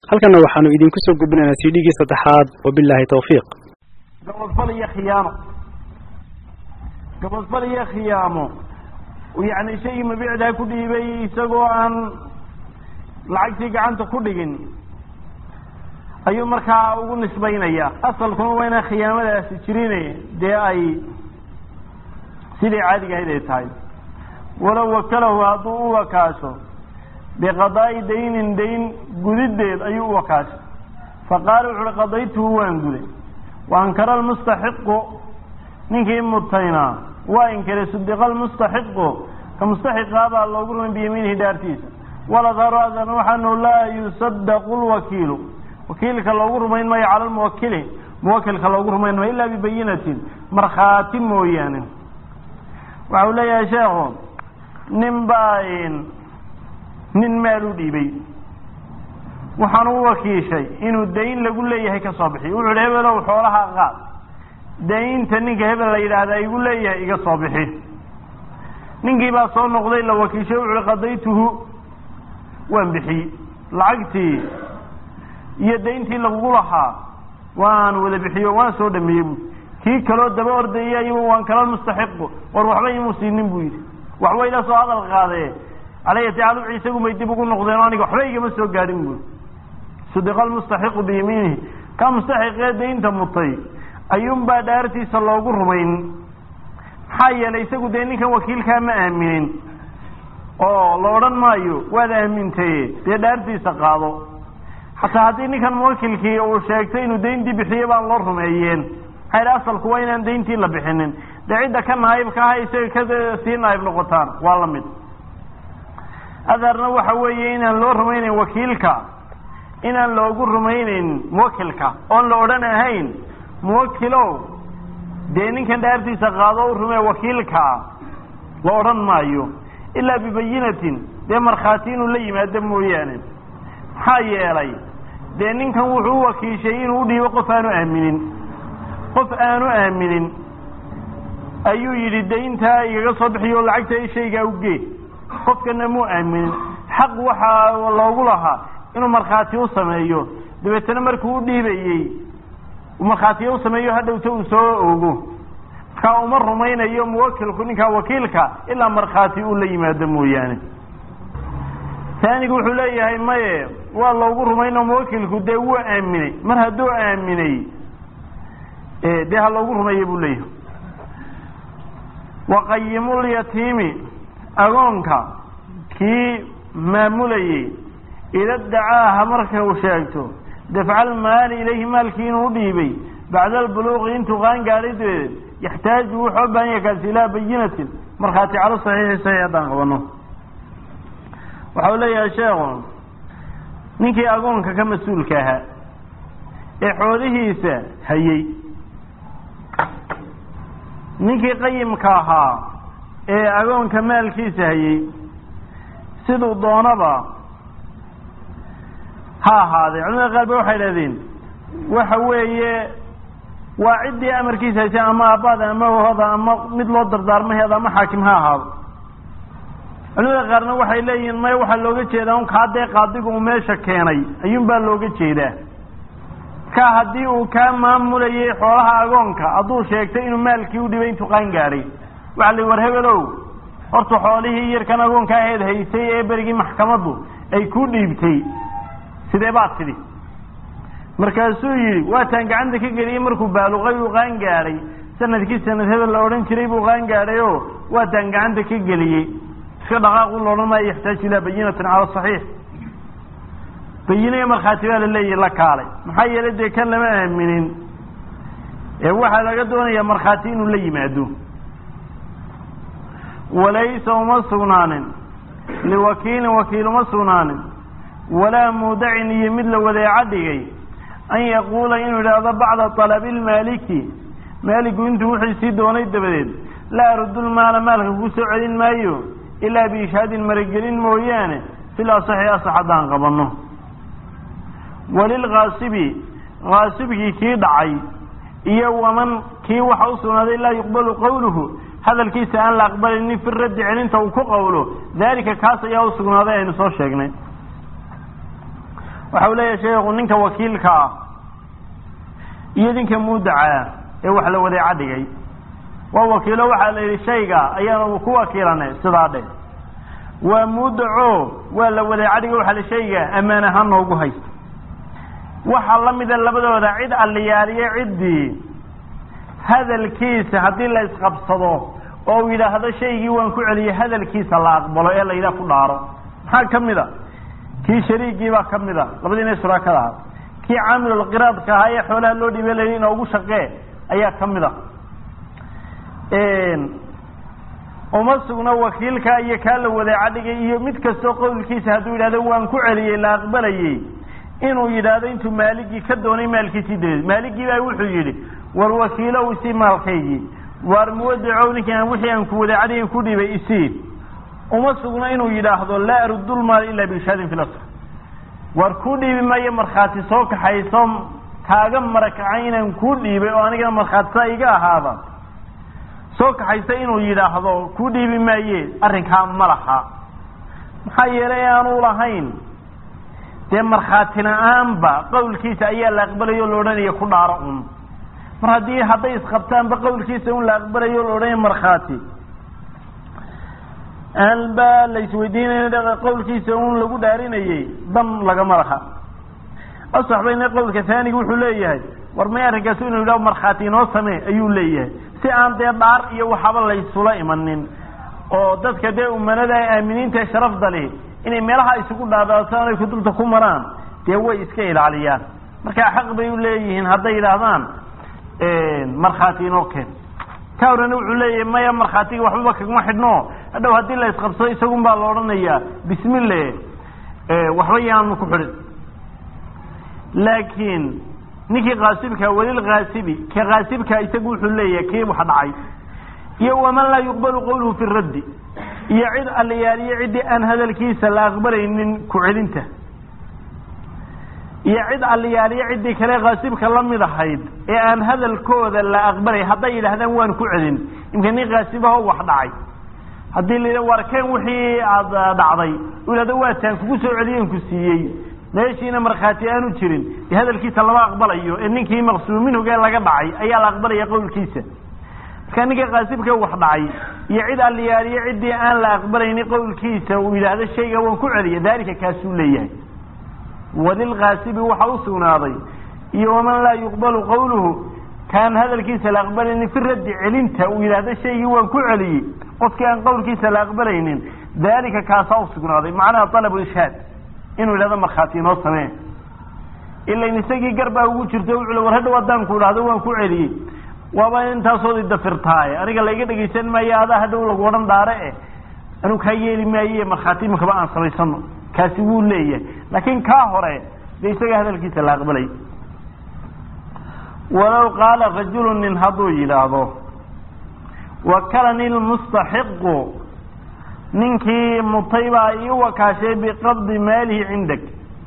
halkanna waxaanu idinku soo gudbinaynaa cdgii saddexaad wabilaahi tawfiiq gabadfal iyo khiyaamo gabadfal iyo khiyaamo yacni shaygii mabiicdaa ku dhiibay isagoo aan lacagtii gacanta ku dhigin ayuu markaa ugu nisbaynaya asalkuna waa inaan khiyaamadaasi jirin dee ay sidii caadiga ahayd ay tahay walow wakalahu hadduu u wakaasho biqadaa'i daynin dayn gudideed ayuu u wakaashay faqaala wuxu uhi qadaytuhu waan guday wa ankara almustaxiqu ninkii mutaynaa waa inkiray sudiqa almustaxiqu ka mustaxiqaa baa loogu rumay biyamiinihi dhaartiisa waladharu adan waxaanu laa yusadaqu lwakiilu wakiilka loogu rumayn maayo cala lmuwakili muwakilka loogu rumayn maayo ilaa bibayinatin markhaati mooyaane waxa uu leeyahay sheekhu nin baa nin maal u dhiibay waxaan u wakiishay inuu dayn lagu leeyahay ka soo bixiy wuxu uhi hebelow xoolaha qaad daynta ninka hebel la yidhaahdaa igu leeyahay iga soo bixi ninkii baa soo noqday la wakiishay wuxu uhi qadaytuhu waan bixiyey lacagtii iyo dayntii lagugu lahaa waan wada bixiyo waan soo dhameeyey bu kii kaloo daba ordayay ayuu waan kala mustaxiqu war waxba imuu siinin buu yidhi waxba ila soo hadal qaadee calaya tacaala isagu may dib ugu noqdeen aniga waxba igama soo gaadhin buui sudiqa almustaxiqu biyamiinihi ka mustaxiqee daynta mutay ayuunbaa dhaartiisa loogu rumayn maxaa yeelay isagu dee ninkan wakiilkaa ma aaminin oo la odhan maayo waad aamintaye dee dhaartiisa qaado xataa haddii ninkan muwakilkii uu sheegtay inuu dayntii bixiye baan loo rumeeyeen maxaa yidhi asalku waa inaan dayntii la bixinin dee cidda ka naayibka aha isaga ka sii naayib noqotaan waa la mid adarna waxa weeye inaan loo rumaynayn wakiilka inaan loogu rumaynayn muwakilka oon la odhan ahayn muwakilow dee ninkan dhaartiisa qaado u rumee wakiilkaa la odhan maayo ilaa bibayinatin dee markhaati inuu la yimaado mooyaane maxaa yeelay dee ninkan wuxuu u wakiishay inuu udhiibo qof aanu aaminin qof aanu aaminin ayuu yidhi dayntaa igaga soo bixiyo lacagta shaygaa ugee qofkana muu aaminin xaq waxaa loogu lahaa inuu markhaati u sameeyo dabeetana markuu u dhiibayey markhaatiyo u sameeyo hadhowta uu soo ogo markaa uma rumaynayo muwakilku ninkaa wakiilka ilaa markhaati uu la yimaado mooyaane taanigu wuxuu leeyahay maye waa loogu rumayno muwakilku dee wuu aaminay mar hadduu aaminay dee ha loogu rumeeya buu leeyahay waqayimulyatiimi agoonka kii maamulayey ida dacaaha marka uu sheegto dafca almaali ilayhi maalkii inuu u dhiibay bacda albuluuqi intuu qaan gaadhay dabeed yaxtaaju wuxuu u baahan yahay kaasi ilaa bayinatin markhaati calo saxiixi saxiix haddaan qabano waxa uu leeyahay sheekhu ninkii agoonka ka mas-uulka ahaa ee xoolihiisa hayey ninkii qayimka ahaa ee agoonka maalkiisa hayey siduu doonaba ha ahaadee culimada qaar ba waxay idhahdeen waxa weeye waa ciddii amarkiisa haysay ama aabbaada ama hoda ama mid loo dardaarmaheeda ama xaakim ha ahaado culimada qaarna waxay leeyihiin maya waxaa looga jeedaa un kaa dee qaadigu uu meesha keenay ayuun baa looga jeedaa ka haddii uu kaa maamulayay xoolaha agoonka hadduu sheegtay inuu maalkii u dhibay intuu qaan gaadhay waxa la war hebelow horta xoolihii yarkan agoonka aheed haysay ee berigii maxkamaddu ay ku dhiibtay sidee baad tidhi markaasuu yidhi waataan gacanta ka geliyey markuu baaluqay uu qaan gaadhay sanadkii sanad hebel la odhan jiray buu qaan gaadhay oo waataan gacanta ka geliyey iska dhaqaaqu la odhan maayo yaxtaaju ilaa bayinatin cala saxiix bayinaya markhaati baa la leeyahy la kaalay maxaa yeelay dee kan lama aaminin ee waxaa laga doonayaa markhaati inuu la yimaado walaysa uma sugnaanin liwakiilin wakiil uma sugnaanin walaa muudacin iyo mid la wadeeco dhigay an yaquula inuu idhaahdo bacda talabi lmaaliki maaligu intuu wixii sii doonay dabadeed laa arudulmaala maalka ku soo celin maayo ilaa biishaadin maragelin mooyaane fil asaxi asax haddaan qabanno walilkaasibi kaasibkii kii dhacay iyo waman kii waxa u sugnaaday laa yuqbalu qawluhu hadalkiisa aan la aqbalinin fi raddi celinta uu ku qawlo daalika kaas ayaa u sugnaaday aynu soo sheegnay waxa uu leeyahay sheekhu ninka wakiilka ah iyo ninka muudacaa ee wax la wadeeca dhigay waa wakiilo waxaa la yidhi shayga ayaanu ku wakiilane sidaa dheh waa mudaco waa la wadeeca dhigay waxa la shayga ammaan ahaan noogu haysta waxaa la mida labadooda cid alliyaaliye ciddii hadalkiisa haddii la isqabsado oo uu yidhaahdo shaygii waan ku celiyey hadalkiisa la aqbalo ee la yidhaha ku dhaaro maxaa ka mid a kii shariigii baa ka mid a labadiina shuraakada ahaa kii caamilulqiraadka ahaa ee xoolaha loo dhiibay la yidhi inoogu shaqee ayaa ka mid a uma sugna wakiilka iyo kaa la wadeeca dhigay iyo mid kastoo qowlkiisa hadduu yidhahdo waan ku celiyey la aqbalayey inuu yidhaahdo intuu maaligii ka doonay maalkiisii dabeed maaligii baa wuxuu yidhi war wakiilow isii maalkaygii waar muwadicow ninkii aan wixii aan ku wadeecadayn ku dhibay isii uma sugna inuu yidhaahdo laa arudulmaal ilaa biishaadin fil asr war ku dhiibi maayo markhaati soo kaxayso kaaga marakacay inaan kuu dhiibay oo anigana markhaatisa iga ahaada soo kaxaysa inuu yidhaahdo ku dhiibi maaye arrinkaa ma laha maxaa yeelay aanu lahayn dee markhaati la-aanba qowlkiisa ayaa la aqbalayo o la odhanaya ku dhaaro un mar haddii hadday isqabtaanba qowlkiisa un la aqbalayo o la odhanaya markhaati aanba la isweydiinayna qowlkiisa un lagu dhaarinayey dan lagama laha asax bayna qowlka taaniga wuxuu leeyahay war may arrinkaas inuu yidhaho markhaati inoo samee ayuu leeyahay si aan dee dhaar iyo waxaba laysula imanin oo dadka dee umanada aaminiinta sharafda leh inay meelaha isugu dhaadaataan ay kutubta ku maraan dee way iska ilaaliyaan markaa xaq bay u leeyihiin hadday yidhaahdaan markhaati inoo keen ka horena wuxuu leeyahay maya markhaatiga waxbaba kagma xidhno hadhow haddii la isqabsado isagun baa la odhanayaa bismille waxba yaanu ku xidhin laakiin ninkii kaasibka welilkaasibi ka kaasibka isagu wuxuu leeyahay kii wax dhacay iyo waman laa yuqbalu qawluhu fi raddi iyo cid allayaaliyo ciddii aan hadalkiisa la aqbalaynin ku celinta iyo cid allayaaliyo ciddii kale kaasibka la mid ahayd ee aan hadalkooda la aqbalay hadday yidhaahdaan waan ku celin imka nin kaasibaho wax dhacay haddii la yidha warkeen wixii aada dhacday u yidhahdo waataan kugu soo celiyen ku siiyey meeshiina markhaati aanu jirin dee hadalkiisa lama aqbalayo ee ninkii maqsuum minhugee laga dhacay ayaa la aqbalaya qowlkiisa marka ninka kaasibka wax dhacay iyo cid alliyaaliyo ciddii aan la aqbalaynin qowlkiisa uu yidhaahdo shayga waan ku celiya daalika kaasuu leeyahay walilkaasibi waxa u sugnaaday iyo waman laa yuqbalu qawluhu kaan hadalkiisa la aqbalaynin fi raddi celinta uu yidhaahdo shaygii waan ku celiyey qofkii aan qowlkiisa la aqbalaynin daalika kaasaa usugnaaday macnaha alabu ishaad inuu yidhahdo markhaati inoo samee ilain isagii garbaa ugu jirto wuxuu war hadhow haddaan ku idhahdo waan ku celiyey waaba intaasood idafirtaaye aniga laiga dhegaysan maayo adaa hadhow lagu odhan dhaare eh anuu kaa yeeli maaye markhaati imakaba aan samaysano kaasi wuu leeyahay laakiin kaa hore dee isaga hadalkiisa la aqbalay walow qaala rajulu nin hadduu yidhaahdo wakalani lmustaxiqu ninkii mutay baa ii wakaashay biqabdi maalihi cindak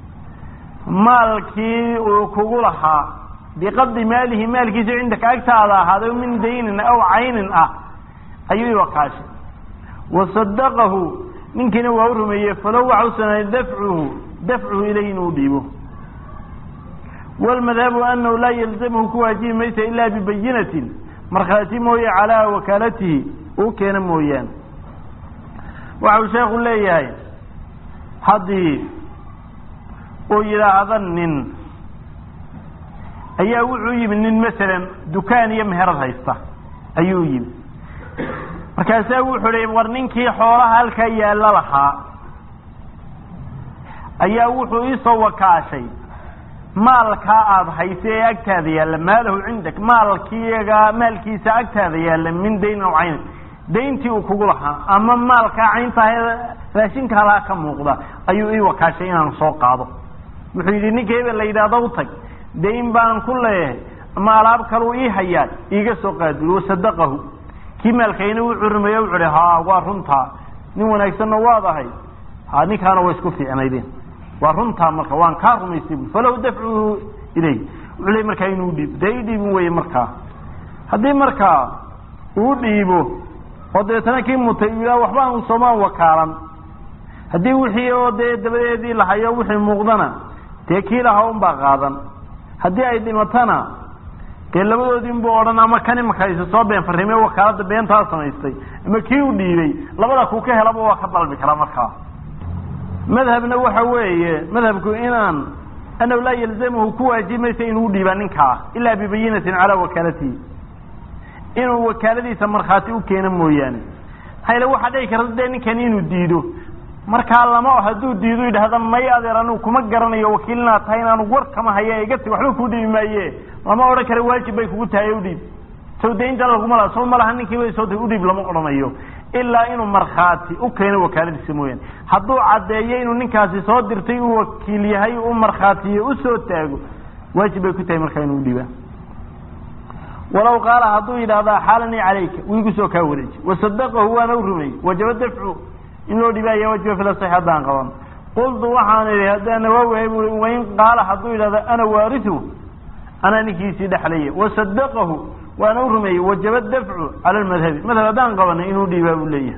maalkii uu kugu lahaa biqabdi maalihi maalkiisa cindaka agtaada ahaaday min daynin aw caynin ah ayuu ii wakaashay wasadaqahu ninkiina waa u rumeeyey falow waxa u sugnaaday dafcuhu dafcuhu ilay inuu dhiibo wlmadhabu anahu laa yalzamhu ku waajibi maysa ila bibayinatin markhaati mooye calaa wakaalatihi uu keena mooyaane waxa uu sheekhu leeyahay haddii uu yidhaahdo nin ayaa wuxuu yimi nin masalan dukaan iyo meherad haysta ayuu yimi markaasaa wuxuu hi war ninkii xoolaha halkaa yaalla lahaa ayaa wuxuu iisoo wakaashay maalkaa aada haysa ee agtaada yaalla maalahu cindak maalkiiga maalkiisa agtaada yaalla min dayn aw cayn dayntii uu kugu lahaa ama maalkaa cayntaha raashinka halaa ka muuqda ayuu ii wakaashay inaan soo qaado wuxuu yidhi ninka hebel la yidhaahdo u tag dayn baan ku leeyahay ama alaab kaleu ii hayaa iiga soo qaadul wasadaqahu kii maalkayna wuxuu rumeeye wuxu hi ha waa runtaa nin wanaagsanna waad ahay ha ninkaana way isku fiicnaydeen waa runtaa marka waan kaa rumaystay bu falow dafcuhu ilay wuxuu le markaa inuu dhiibo dee i dhiibin weye markaa haddii markaa uu dhiibo oo dabeetana kii mutay uu yidhaha waxba aan soomaan wakaalan haddii wixii oo dee dabadeedii lahayo wixii muuqdana dee kii lahaa unbaa qaadan haddii ay dhimatana dee labadoodii inbuu odhan ama kan imaka isa soo been farrimey wakaalada beentaa samaystay ama kii u dhiibay labada kuu ka helaba waa ka dalbi karaa markaa madhabna waxa weeye madhabku inaan anahu laa yalzamahu ku waajibaysa inuu dhiibaa ninkaa ilaa bibayinatin calaa wakaalatihi inuu wakaaladiisa markhaati u keeno mooyaane maxaa yale waxaa dhici karta dee ninkani inuu diido markaa lama hadduu diido yidhaahda may adeer anigu kuma garanayo wakiil inaad tahay inaanu war kama haya iga tag waxba kuu dhiibi maaye lama odhan karo waajib bay kugu tahay udhiib sow daynta laguma laha sow malaha ninkii bay soo tahay udhiib lama odhanayo ilaa inuu markhaati u keeno wakaaladiisa mooyaane hadduu caddeeyo inuu ninkaasi soo dirtay uu wakiil yahay u markhaatiyo usoo taago waajib bay ku tahay markaa inuu udhiibaa walaw qaala hadduu yidhaahda xaalanii calayka wiigu soo kaa wareeji wasadaqahu waana u rumeeyey wajaba dafcu in loo dhibaaya wajiba fil sax haddaan qaban qultu waxaan idhi haddaan nawaawahay bui wain qaala hadduu yidhahda ana waarihu anaa ninkiisii dhexlaya wasadaqahu waana u rumeeyey wajaba dafcu cala lmadhabi madhab haddaan qabanay inuu dhiibaa buu leeyahay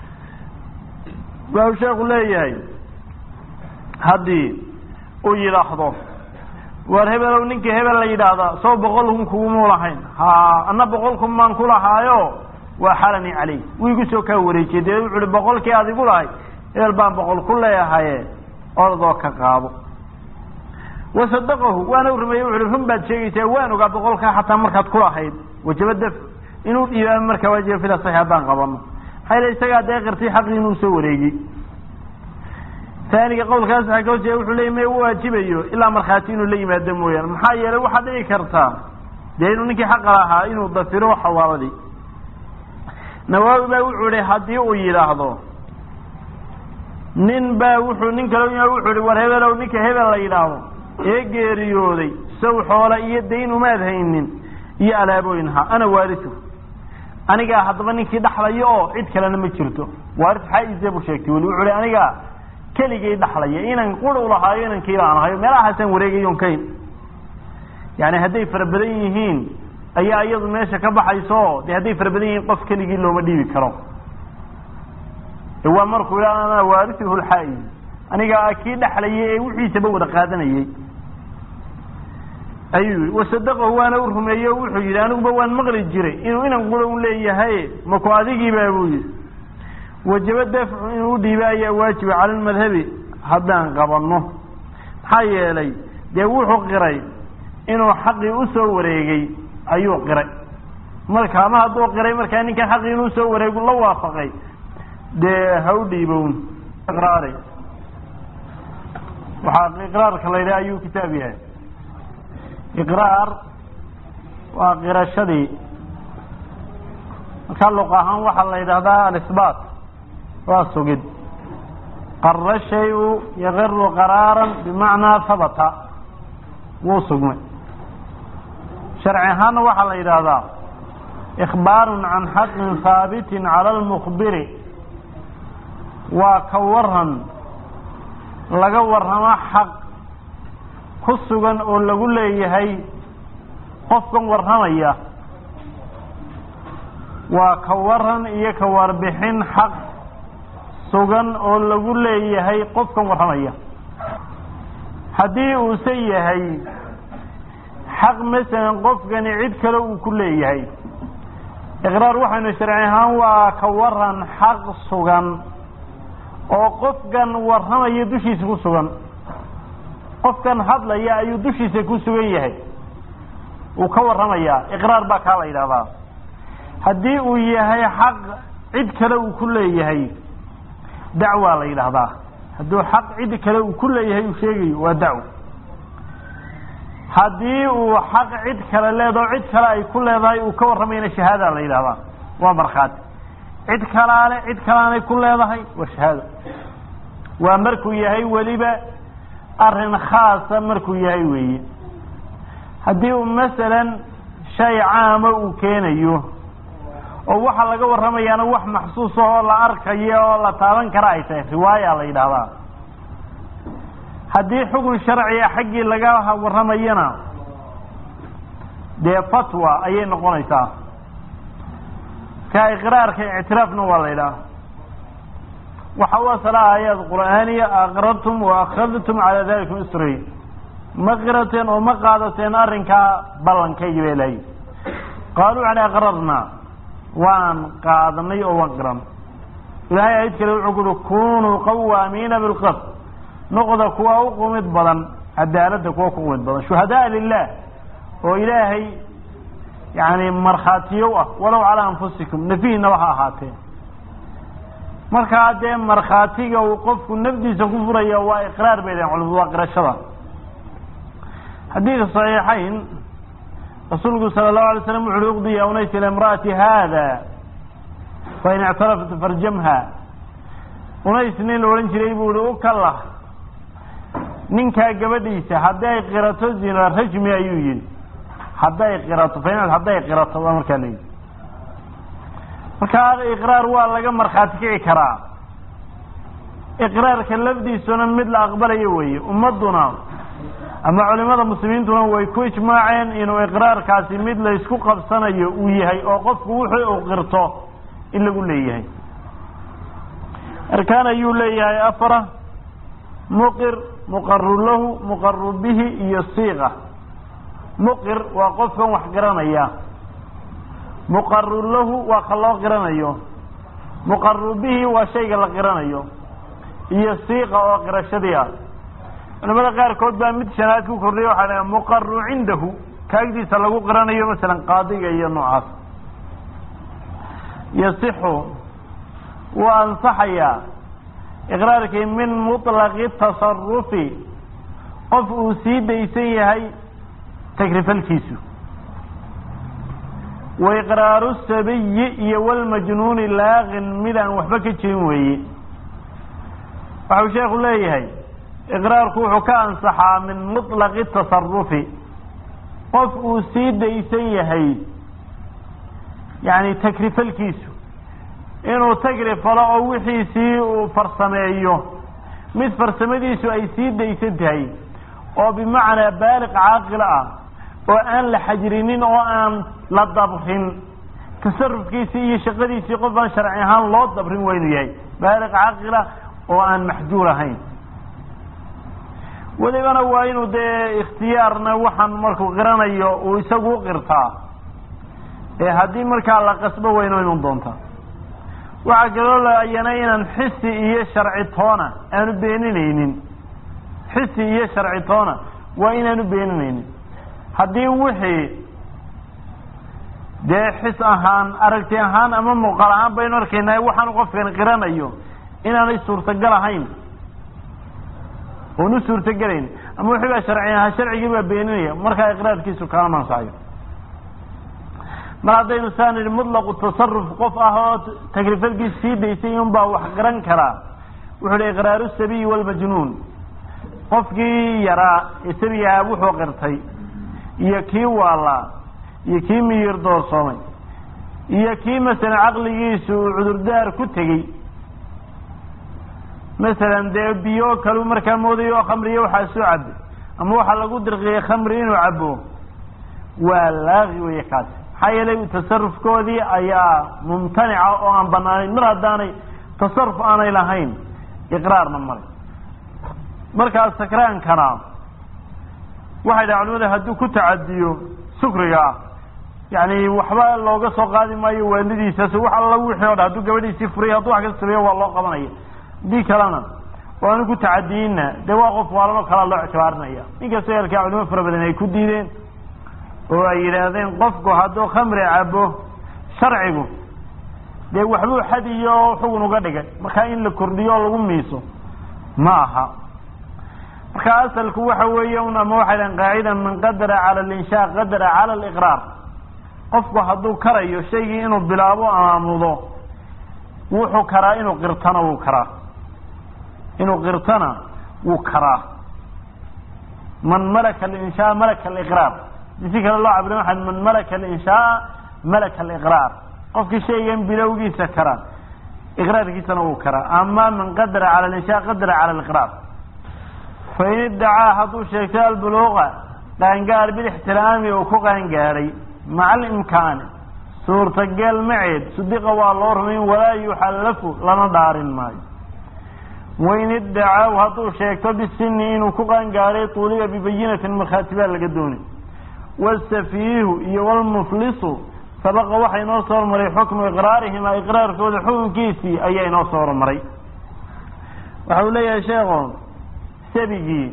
waa sheekhu leeyahay haddii uu yidhaahdo war hebelow ninkii hebel la yidhaahdaa soo boqol kun kugumuu lahayn ha ana boqol kun baan ku lahaayo waa xalanii caleyh wiigu soo kaa wareejiyey dee wuxu uhi boqolkii aad igu lahay hebel baan boqol ku leeyahaye ordoo ka qaado wasadaqahu waana u rumeeyey wuxu uhi run baad sheegaysaa waan ogaa boqolkaa xataa markaad ku lahayd wajaba daf inuu dhiibaamo markaa waajiba fila sax haddaan qabano maxaa yale isagaa dee qirtay xaqii inuu soo wareegay taaniga qowlkaas waxaa ka horjeeda wuxuu leeyay ma u waajibayo ilaa markhaati inuu la yimaado mooyaane maxaa yeelay waxaa dhici kartaa dee inuu ninkii xaqa lahaa inuu dafiro xawaaladii nawaawi baa wuxuu ihi haddii uu yidhaahdo nin baa wuxuu nin kale wuxuu ihi war hebelow ninka hebel la yidhaahdo ee geeriyooday saw xoola iyo dayn umaad haynin iyo alaabooyin ha ana waarisu anigaa haddaba ninkii dhaxlayo oo cid kalena ma jirto waaris xaa-ise buu sheegtay weli wuxuu hi anigaa keligay dhaxlaya inan quri lahaayo inan kiila aan ahayo meelahaasaan wareegayon kayn yani hadday fara badan yihiin ayaa iyadu meesha ka baxayso de hadday fara badan yihiin qof keligii looma dhiibi karo waa markuu ila ana waarisuhu lxaa-i anigaa kii dhaxlayay ee wixiisaba wada qaadanayay ayuu yihi wasadaqahu waana u rumeeye o wuxuu yidhi aniguba waan maqli jiray inuu inan qura un leeyahay maku adigiiba buu yihi wajaba dafcu inuu udhiiba ayaa waajiba cala lmadhabi haddaan qabanno maxaa yeelay dee wuxuu qiray inuu xaqii usoo wareegay ayuu qiray marka ama hadduu qiray markaa ninkan xaqii inuu soo wareegu la waafaqay dee ha u dhiibown iqraari waxaa iqraarka la yidhaha ayuu kitaab yahay iqraar waa qirashadii markaa luq ahaan waxaa la yidhahdaa alisbaat waa sugid qara shayu yaqiru qaraaran bimacnaa habata wuu sugmay sharci ahaanna waxaa la yidhaahdaa ikhbaarun can xaqin haabitin cala almukhbiri waa ka waran laga warramo xaq ku sugan oo lagu leeyahay qofkan warramaya waa ka waran iyo ka warbixin xaq sugan oo lagu leeyahay qofkan warramaya haddii uuse yahay xaq masalan qofkani cid kale uu ku leeyahay iqraar waxaynu sharci ahaan waa ka waran xaq sugan oo qofkan warramaya dushiisa ku sugan qofkan hadlaya ayuu dushiisa ku sugan yahay uu ka warramayaa iqraar baa kaa la yidhahdaa haddii uu yahay xaq cid kale uu ku leeyahay dacwaa la yidhaahdaa hadduu xaq cid kale uu ku leeyahay uu sheegayo waa dacwo haddii uu xaq cid kale leedaho cid kale ay ku leedahay uu ka warramayana shahaada la yidhahdaa waa markhaati cid kalaale cid kalaanay ku leedahay waa shahaado waa markuu yahay weliba arrin khaasa markuu yahay weeye haddii uu masalan shay caama uu keenayo oo waxa laga warramayaana wax maxsuus oo la arkayo oo la taaban kara ay tahay riwaaya la yidhaahdaa haddii xukun sharciga xaggii laga warramayana dee fatwa ayay noqonaysaa ka iqraarka ictiraafna waa la yidhaha waxa u asala aayaad qur'aaniya aqrartum wa akhadtum calaa dalikum isri ma qirateen oo ma qaadateen arrinkaa ballankaygi bay lahayd qaaluu waxay aqrarnaa waan qaadanay oo waan qiran ilahay aayad kale wuxuu kuhi kunuu qawaamiina bilqist noqda kuwa u qumid badan cadaaladda kuwa ku qumid badan shuhadaa lilah oo ilaahay yani markhaatiyow ah walow calaa anfusikum nafihiinaba ha ahaatee markaa dee markhaatiga uu qofku nafdiisa ku furaya waa iqraar bay dhahen culimadu waa qirashada xadiidka saxiixayn rasuulku sala allahu alay slam wuxu uhi uqdi ya unays ila imra'ati hada fain ictarafat farjamha unays nin la odhan jiray buu ihi u kalah ninkaa gabadhiisa hadday qirato zina rajmi ayuu yihi hadday qirato fain hadday qirato waa markaa la yidhi markaa iqraar waa laga markhaati kici karaa iqraarka lafdiisuna mid la aqbalayo weeye ummadduna ama culimada muslimiintuna way ku ijmaaceen inuu iqraarkaasi mid la isku qabsanayo uu yahay oo qofku wuxuu uu qirto in lagu leeyahay arkaan ayuu leeyahay afara muqir muqaru lahu muqaru bihi iyo siiqa muqir waa qofkan wax qiranaya muqaru lahu waa ka loo qiranayo muqaru bihi waa shayga la qiranayo iyo siiqa oo qirashadii ah culamada qaarkood baa mid shanaad ku kordhiya waxaa dhaha muqaru cindahu kaagdiisa lagu qiranayo masalan qaadiga iyo noocaas yasixu wuu ansaxayaa iqraarkii min muطlaqi tasarufi qof uu sii daysan yahay tagrifalkiisu wa iqraaru sabiyi iyo walmajnuuni laaqin mid aan waxba ka jirin weeye waxau sheekhu leeyahay iqraarku wuxuu ka ansaxaa min muطlaqi tasarufi qof uu sii daysan yahay yani tagrifalkiisu inuu tagrifalo oo wixiisii uu farsameeyo mid farsamadiisu ay sii daysan tahay oo bimacnaa baaliq caaqil ah oo aan la xajrinin oo aan la dabrin tasarufkiisii iyo shaqadiisii qof aan sharci ahaan loo dabrin waa inuu yahay baaliq caaqila oo aan maxjuur ahayn welibana waa inuu dee ikhtiyaarna waxaan markuu qiranayo uu isagu u qirtaa ee haddii markaa la qasbo wayno iman doontaa waxaa kaloo laayana inaan xisi iyo sharci toona aanu beeninaynin xisi iyo sharci toona waa inaanu beeninaynin haddii wixii dee xis ahaan aragti ahaan ama muuqaal ahaan baynu arkaynaa waxaanu qofkan qiranayo inaanay suurtagal ahayn oon u suurtagelayn ama wixii baa sharci ahaa sharcigii baa beeninaya markaa iqraarkiisu kaama ansaxayo mar haddaynu saa nidhi mutlaqu tasaruf qof ah oo tagrifalkiisa sii daysay un baa wax qiran karaa wuxuu hi iqraaru sabiyi walmajnuun qofkii yaraa ee sabiy ahaa wuxuu qirtay iyo kii waalaa iyo kii miyir doorsoomay iyo kii masalan caqligiisu uu cudurdaar ku tegey masalan dee biyo kalu markaa moodayo oo khamriyo waxaa soo cabe ama waxaa lagu dirqiyey khamri inuu cabo waa laaqi weeye kaasi maxaa yeelay tasarufkoodii ayaa mumtanica oo aan banaanayn mar haddaanay tasaruf aanay lahayn iqraarna male markaa sakraankana waxay dhaha culimada hadduu ku tacadiyo sukriga yani waxba looga soo qaadi maayo waalidiisaas wax alla wixii o dhan hadduu gabadhiisii furay hadduu wax ka sameeyo waa loo qabanaya haddii kalena waanu ku tacadiyinna dee waa qof waalanoo kalaa loo ictibaarinaya inkastoo halkaa culimo fara badan ay ku diideen oo ay yidhaahdeen qofku hadduu khamri cabo sharcigu dee waxbuu xad iyo xugun uga dhigay markaa in la kordhiyo oo lagu miiso ma aha marka asalku waxa weeye un ama waxay dhahen qaacida man qadara cala alinshaa qadara cala aliqraar qofku hadduu karayo shaygii inuu bilaabo amaamudo wuxuu karaa inuu qirtana wuu karaa inuu qirtana wuu karaa man malaka alinshaa malaka aliqraar si kale loo cabira waxa man malaka alinshaaa malaka aliqraar qofkii shaygan bilowgiisa kara iqraarkiisana wuu karaa ama man qadara cala alinshaa qadara cala aliqraar fain iddacaa hadduu sheegtay albuluuqa qaangaar bilixtiraami uu ku qaangaadhay maca alimkaani suurtageel maceed sudiqa waa loo rumayn walaa yuxallafu lana dhaarin maayo wain iddacaw hadduu sheegto bisini inuu ku qaangaaray tuuliba bibayinatin markhaati baa laga doonay wasafiihu iyo walmuflisu sabaqa waxaa inoo soo hormaray xukmu iqraarihima iqraarkooda xukunkiisii ayaa inoo soo hormaray waxa uu leeyahay sheekho sabigii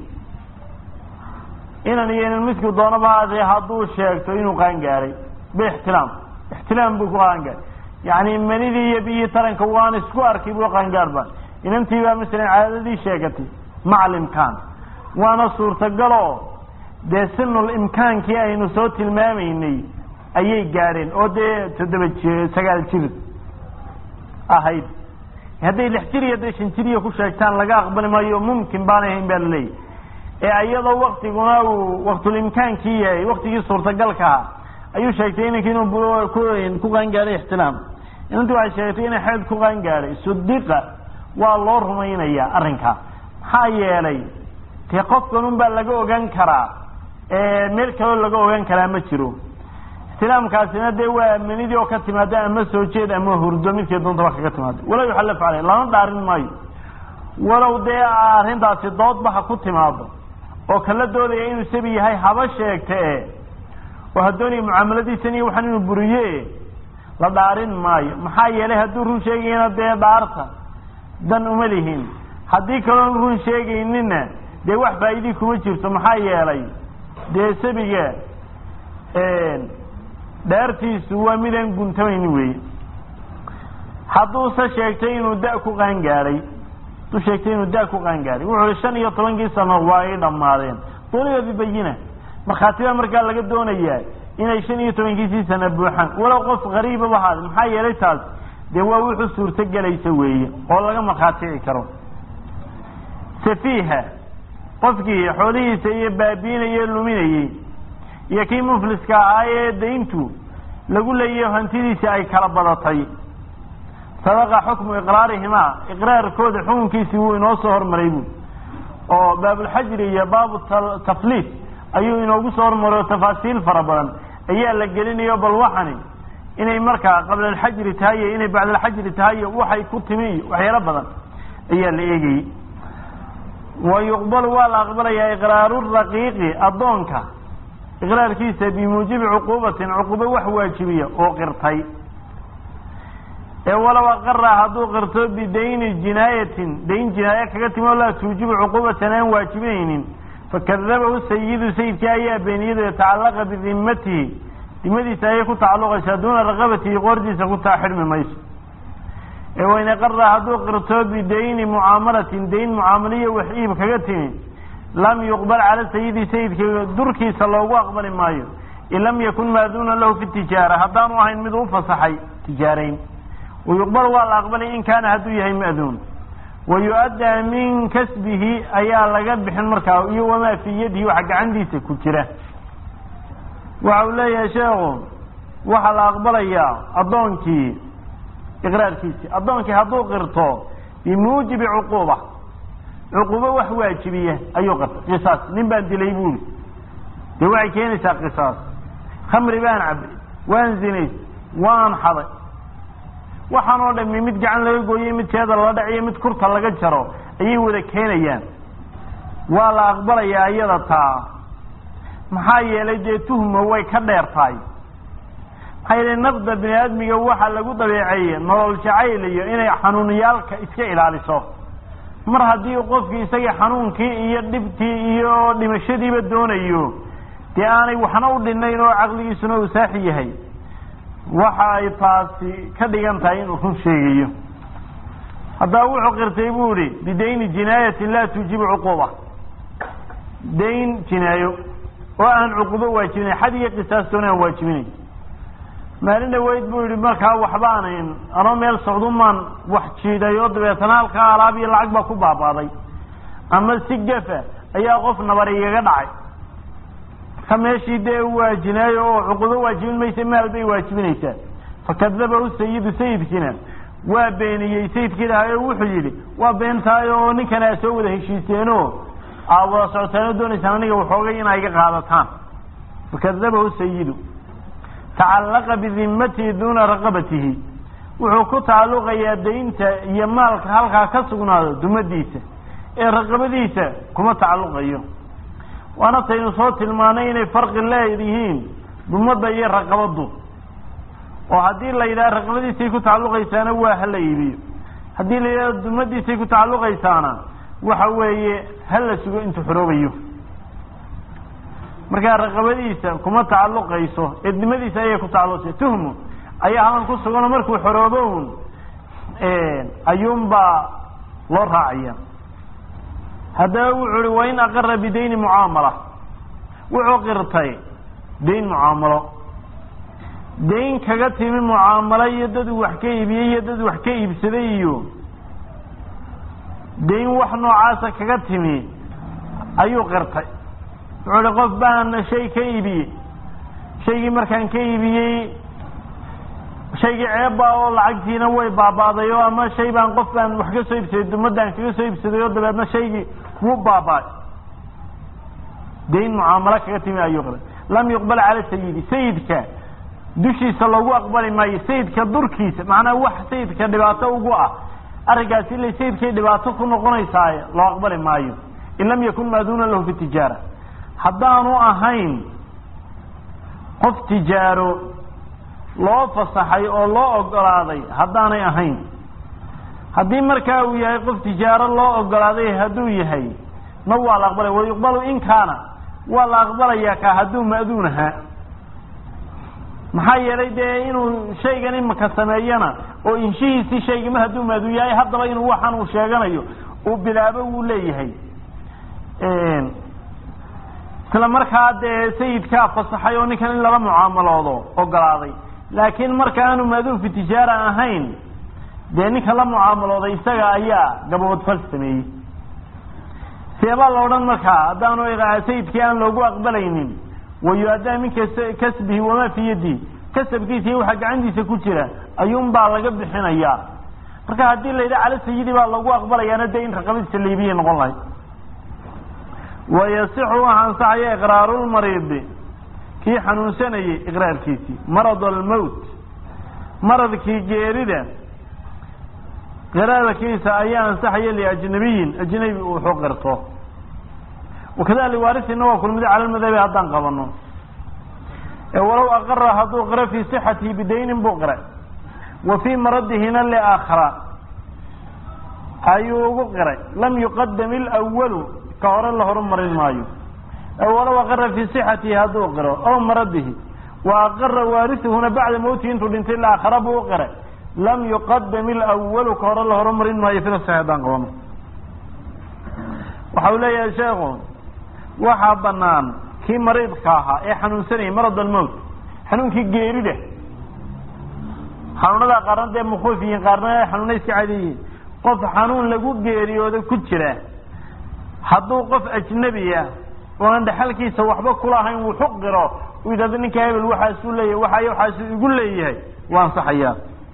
inan iyo inan midku doonaba haadee hadduu sheegto inuu qaangaaray biixtilaam ixtilaam buu ku qaangaaray yacni manidii iyo biyihii taranka waan isku arkay buu qaangaarba inantii baa masalan caadadii sheegatay macal imkaan waana suurtagaloo dee sinul imkaankii aynu soo tilmaamaynay ayay gaadheen oo dee toddoba ji sagaal jir ahayd hadday lix jir iyo hadday shan jiriya ku sheegtaan laga aqbali maayo mumkin baanay ahayn baa laleeyahy ee iyadoo waktiguna uu waktulimkaankii yahay waktigii suurtagalkaa ayuu sheegtay inankii inuu ku qaangaaday ixtilaam inantii waxay sheegtay inay xeed ku qaangaaday sudiqa waa loo rumaynayaa arrinkaa maxaa yeelay dee qofkan un baa laga ogaan karaa meel kaloo laga ogaan karaa ma jiro ixtilaamkaasina dee waa manidii oo ka timaada ama soo jeed ama hurdo midkii doontaba kaga timaada walaa yuxallaf caleyh lama dhaarin maayo walow dee arrintaasi doodba ha ku timaado oo kala doodaya inuu sabi yahay haba sheegta e oo hadoonaya mucaamaladiisan iyo waxaan inuu buriye la dhaarin maayo maxaa yeelay hadduu run sheegayna dee dhaarta dan uma lihin haddii kaloon run sheegaynina dee wax faa'iidii kuma jirto maxaa yeelay dee sabiga dhaartiisu waa midaan guntamayni weeye hadduuse sheegtay inuu da- ku qaangaaday hadduu sheegtay inuu da- ku qaangaaday wuxuu i shan iyo tobankii sano waa ay dhammaadeen duliba bibayina markhaatibaa markaa laga doonayaa inay shan iyo tobankiisii sana buuxaan walow qof qariibaba haada maxaa yeelay taas dee waa wuxuu suurto gelaysa weeye oo laga markhaatici karo safiiha qofkii xoolihiisa iyo baabiinaya luminayey iyo kii mufliska ahaa ee dayntu lagu leeyayo hantidiisi ay kala badatay sabaqa xukmu iqraarihimaa iqraarkooda xukunkiisii wuu inoo soo hormaray buui oo baabulxajri iyo baabu tafliis ayuu inoogu soo hormaray oo tafaasiil fara badan ayaa la gelinayo bal waxani inay markaa qabla alxajri tahay iyo inay bacda alxajri tahay iyo waxay ku timi iyo waxyaalo badan ayaa la eegayey wa yuqbalu waa la aqbalayaa iqraaru raqiiqi addoonka iqraarkiisa bimuujibi cuquubatin cuquubo wax waajibiya oo qirtay ee walow aqara hadduu qirto bidayni jinaayatin dayn jinaaye kaga timi oo laa tuujibu cuquubatan aan waajibinaynin fakadabahu sayidu sayidkii ayaa beeniyadu yatacallaqa bidimatihi dimadiisa ayay ku tacalluqaysaa duuna raqabatihi qoordiisa ku taa xidhmi mayso ee wayn aqara hadduu qirto bidayni mucaamalatin dayn mucaamaliya wax iib kaga timi lam yuqbal cala sayidi sayidka durkiisa loogu aqbali maayo in lam yakun maaduuna lahu fi tijaara haddaanu ahayn mid u fasaxay tijaarayn wayuqbal waa la aqbalay in kaana hadduu yahay ma'duun wayu'addaa min kasbihi ayaa laga bixin markaa iyo wamaa fii yadihi waxa gacantiisa ku jira waxa uu leeyahay sheekhu waxaa la aqbalayaa addoonkii iqraarkiisii addoonkii hadduu qirto bimuujibi cuquuba cuquubo wax waajibiya ayuu qirtay qisaas nin baan dilay buuli dee waxay keenaysaa qisaas khamri baan cabay waan zinays waan xaday waxaan oo dhami mid gacan laga gooyey mid jeeda lala dhaciyo mid kurta laga jaro ayay wada keenayaan waa la aqbalayaa iyada taa maxaa yeelay dee tuhma way ka dheer tahay maxaa yeelay nafda bini aadmiga waxaa lagu dabeeceeye nolol jacayl iyo inay xanuuniyaalka iska ilaaliso mar haddii qofkii isagii xanuunkii iyo dhibtii iyo dhimashadiiba doonayo dee aanay waxna u dhinayn oo caqligiisuna uu saaxi yahay waxa ay taasi ka dhigan tahay inuu run sheegayo haddaba wuxuu qirtay buu ihi bidayni jinaayatin laa tuujibu cuquuba dayn jinaayo oo aan cuquubo waajibinay xad iyo qisaastoona aan waajibinay maalin dhaweyd buu yihi markaa waxbaanan anoo meel socdumaan wax jiiday oo dabeetana halkaa alaab iyo lacag baa ku baabaaday ama si gafa ayaa qof nabar igaga dhacay ka meeshii dee waa jinaayo oo cuquubo waajibin maysa maal bay waajibinaysaa fakadabahu sayidu sayidkiina waa beeniyey sayidkii dhahay oo wuxuu yidhi waa beentahay oo ninkan aa soo wada heshiiseenoo aa wada socotaanoo doonaysaan aniga waxoogay inaa iga qaadataan fakadabahu sayidu tacallaqa bidimatihi duuna raqabatihi wuxuu ku tacalluqayaa daynta iyo maalka halkaa ka sugnaado dumadiisa ee raqabadiisa kuma tacalluqayo waana taynu soo tilmaanay inay farqi leeyihiin dumadda iyo raqabaddu oo haddii la yidhaha raqabadiisay ku tacalluqaysaana waa hala iibiyo haddii la yidhahdo dumadiisay ku tacalluqaysaana waxa weeye ha la sugo intuu xoroobayo markaa raqabadiisa kuma tacalluqayso eednimadiisa ayay ku tacalluqaysa tuhmu ayaa halan ku suganoo markuu xoroobo un ayuunbaa loo raacaya haddaba wuxuu uhi wain aqara bidayni mucaamala wuxuu qirtay dayn mucaamalo dayn kaga timi mucaamalo iyo dad uu wax ka iibiyey iyo dad wax ka iibsaday iyo dayn wax noocaasa kaga timi ayuu qirtay wuxuu uhi qof baan shay ka iibiyey shaygii markaan ka iibiyey shaygii ceebba oo lacagtiina way baaba'day oo ama shay baan qof baan wax ka soo iibsaday dumadaan kaga soo iibsaday oo dabeedna shaygii wuu baaba'ay dayn mucaamalo kaga timi ayuu qiray lam yuqbal cala sayidi sayidka dushiisa lagu aqbali maayo sayidka durkiisa macnaa wax sayidka dhibaato ugu ah arrinkaasi ila sayidkay dhibaato ku noqonaysaaye loo aqbali maayo in lam yakun maaduuna lahu fi tijaara haddaanu ahayn qof tijaaro loo fasaxay oo loo ogolaaday haddaanay ahayn haddii markaa uu yahay qof tijaaro loo ogolaaday hadduu yahay na waa la aqbalaya wayuqbalu in kaana waa la aqbalayaa ka hadduu ma'duun ahaa maxaa yeelay dee inuu shaygan imaka sameeyana oo inshihiisii shaygama hadduu ma'duun yahay haddaba inuu waxaan uu sheeganayo uu bilaabo wuu leeyahay isla markaa dee sayidkaa fasaxay oo ninkan in lala mucaamaloodo ogolaaday laakiin marka aanu maaduun fi tijaara ahayn dee ninka la mucaamalooday isaga ayaa gaboodfal sameeyey seebaa la odhan markaa haddaanu sayidkii aan loogu aqbalaynin wayu-adaa min kasbihi wamaa fii yadihi kasabkiisa iyo waxaa gacantiisa ku jira ayuunbaa laga bixinayaa marka haddii la yidhaha cala sayidi baa lagu aqbalayaana dee in raqabadiisa laibiyay noqon lahayd wayasixu waxa ansaxaya iqraarulmariidi kii xanuunsanayay iqraarkiisii marad almowt maradkii geerida qiraarkiisa ayaa ansaxaya liajnabiyin ajnabi uu wuxuu qirto wakada liwaarisina waa kulmida cala lmadhabi haddaan qabano ee walow aqara hadduu qiro fii sixatihi bidaynin buu qiray wa fii maradihina liaakhara ayuu ugu qiray lam yuqadam ilwalu ka hore la horumarin maayo walow aqara fii sixatihi hadduu qiro ow maradihi wa aqara waarisuhuna bacda mawtihi intuu dhintay laakhara buu u qiray lam yuqadam ilwalu ka hore la horumarin maayo fila saxi haddaan qabano waxa uu leeyahay sheekhu waxaa banaan kii mariidka ahaa ee xanuunsanayay marad almowt xanuunkii geerida xanuunada qaarna dee mukhuuf yihiin qaarna xanuuna iska caadiyihiin qof xanuun lagu geeriyooda ku jira hadduu qof ajnabiya oonan dhexalkiisa waxba kulahayn wuxu qiro uu yidhahdo ninka hebel waxaasuu leeyahay waxay waxaasuu igu leeyahay waa ansaxayaa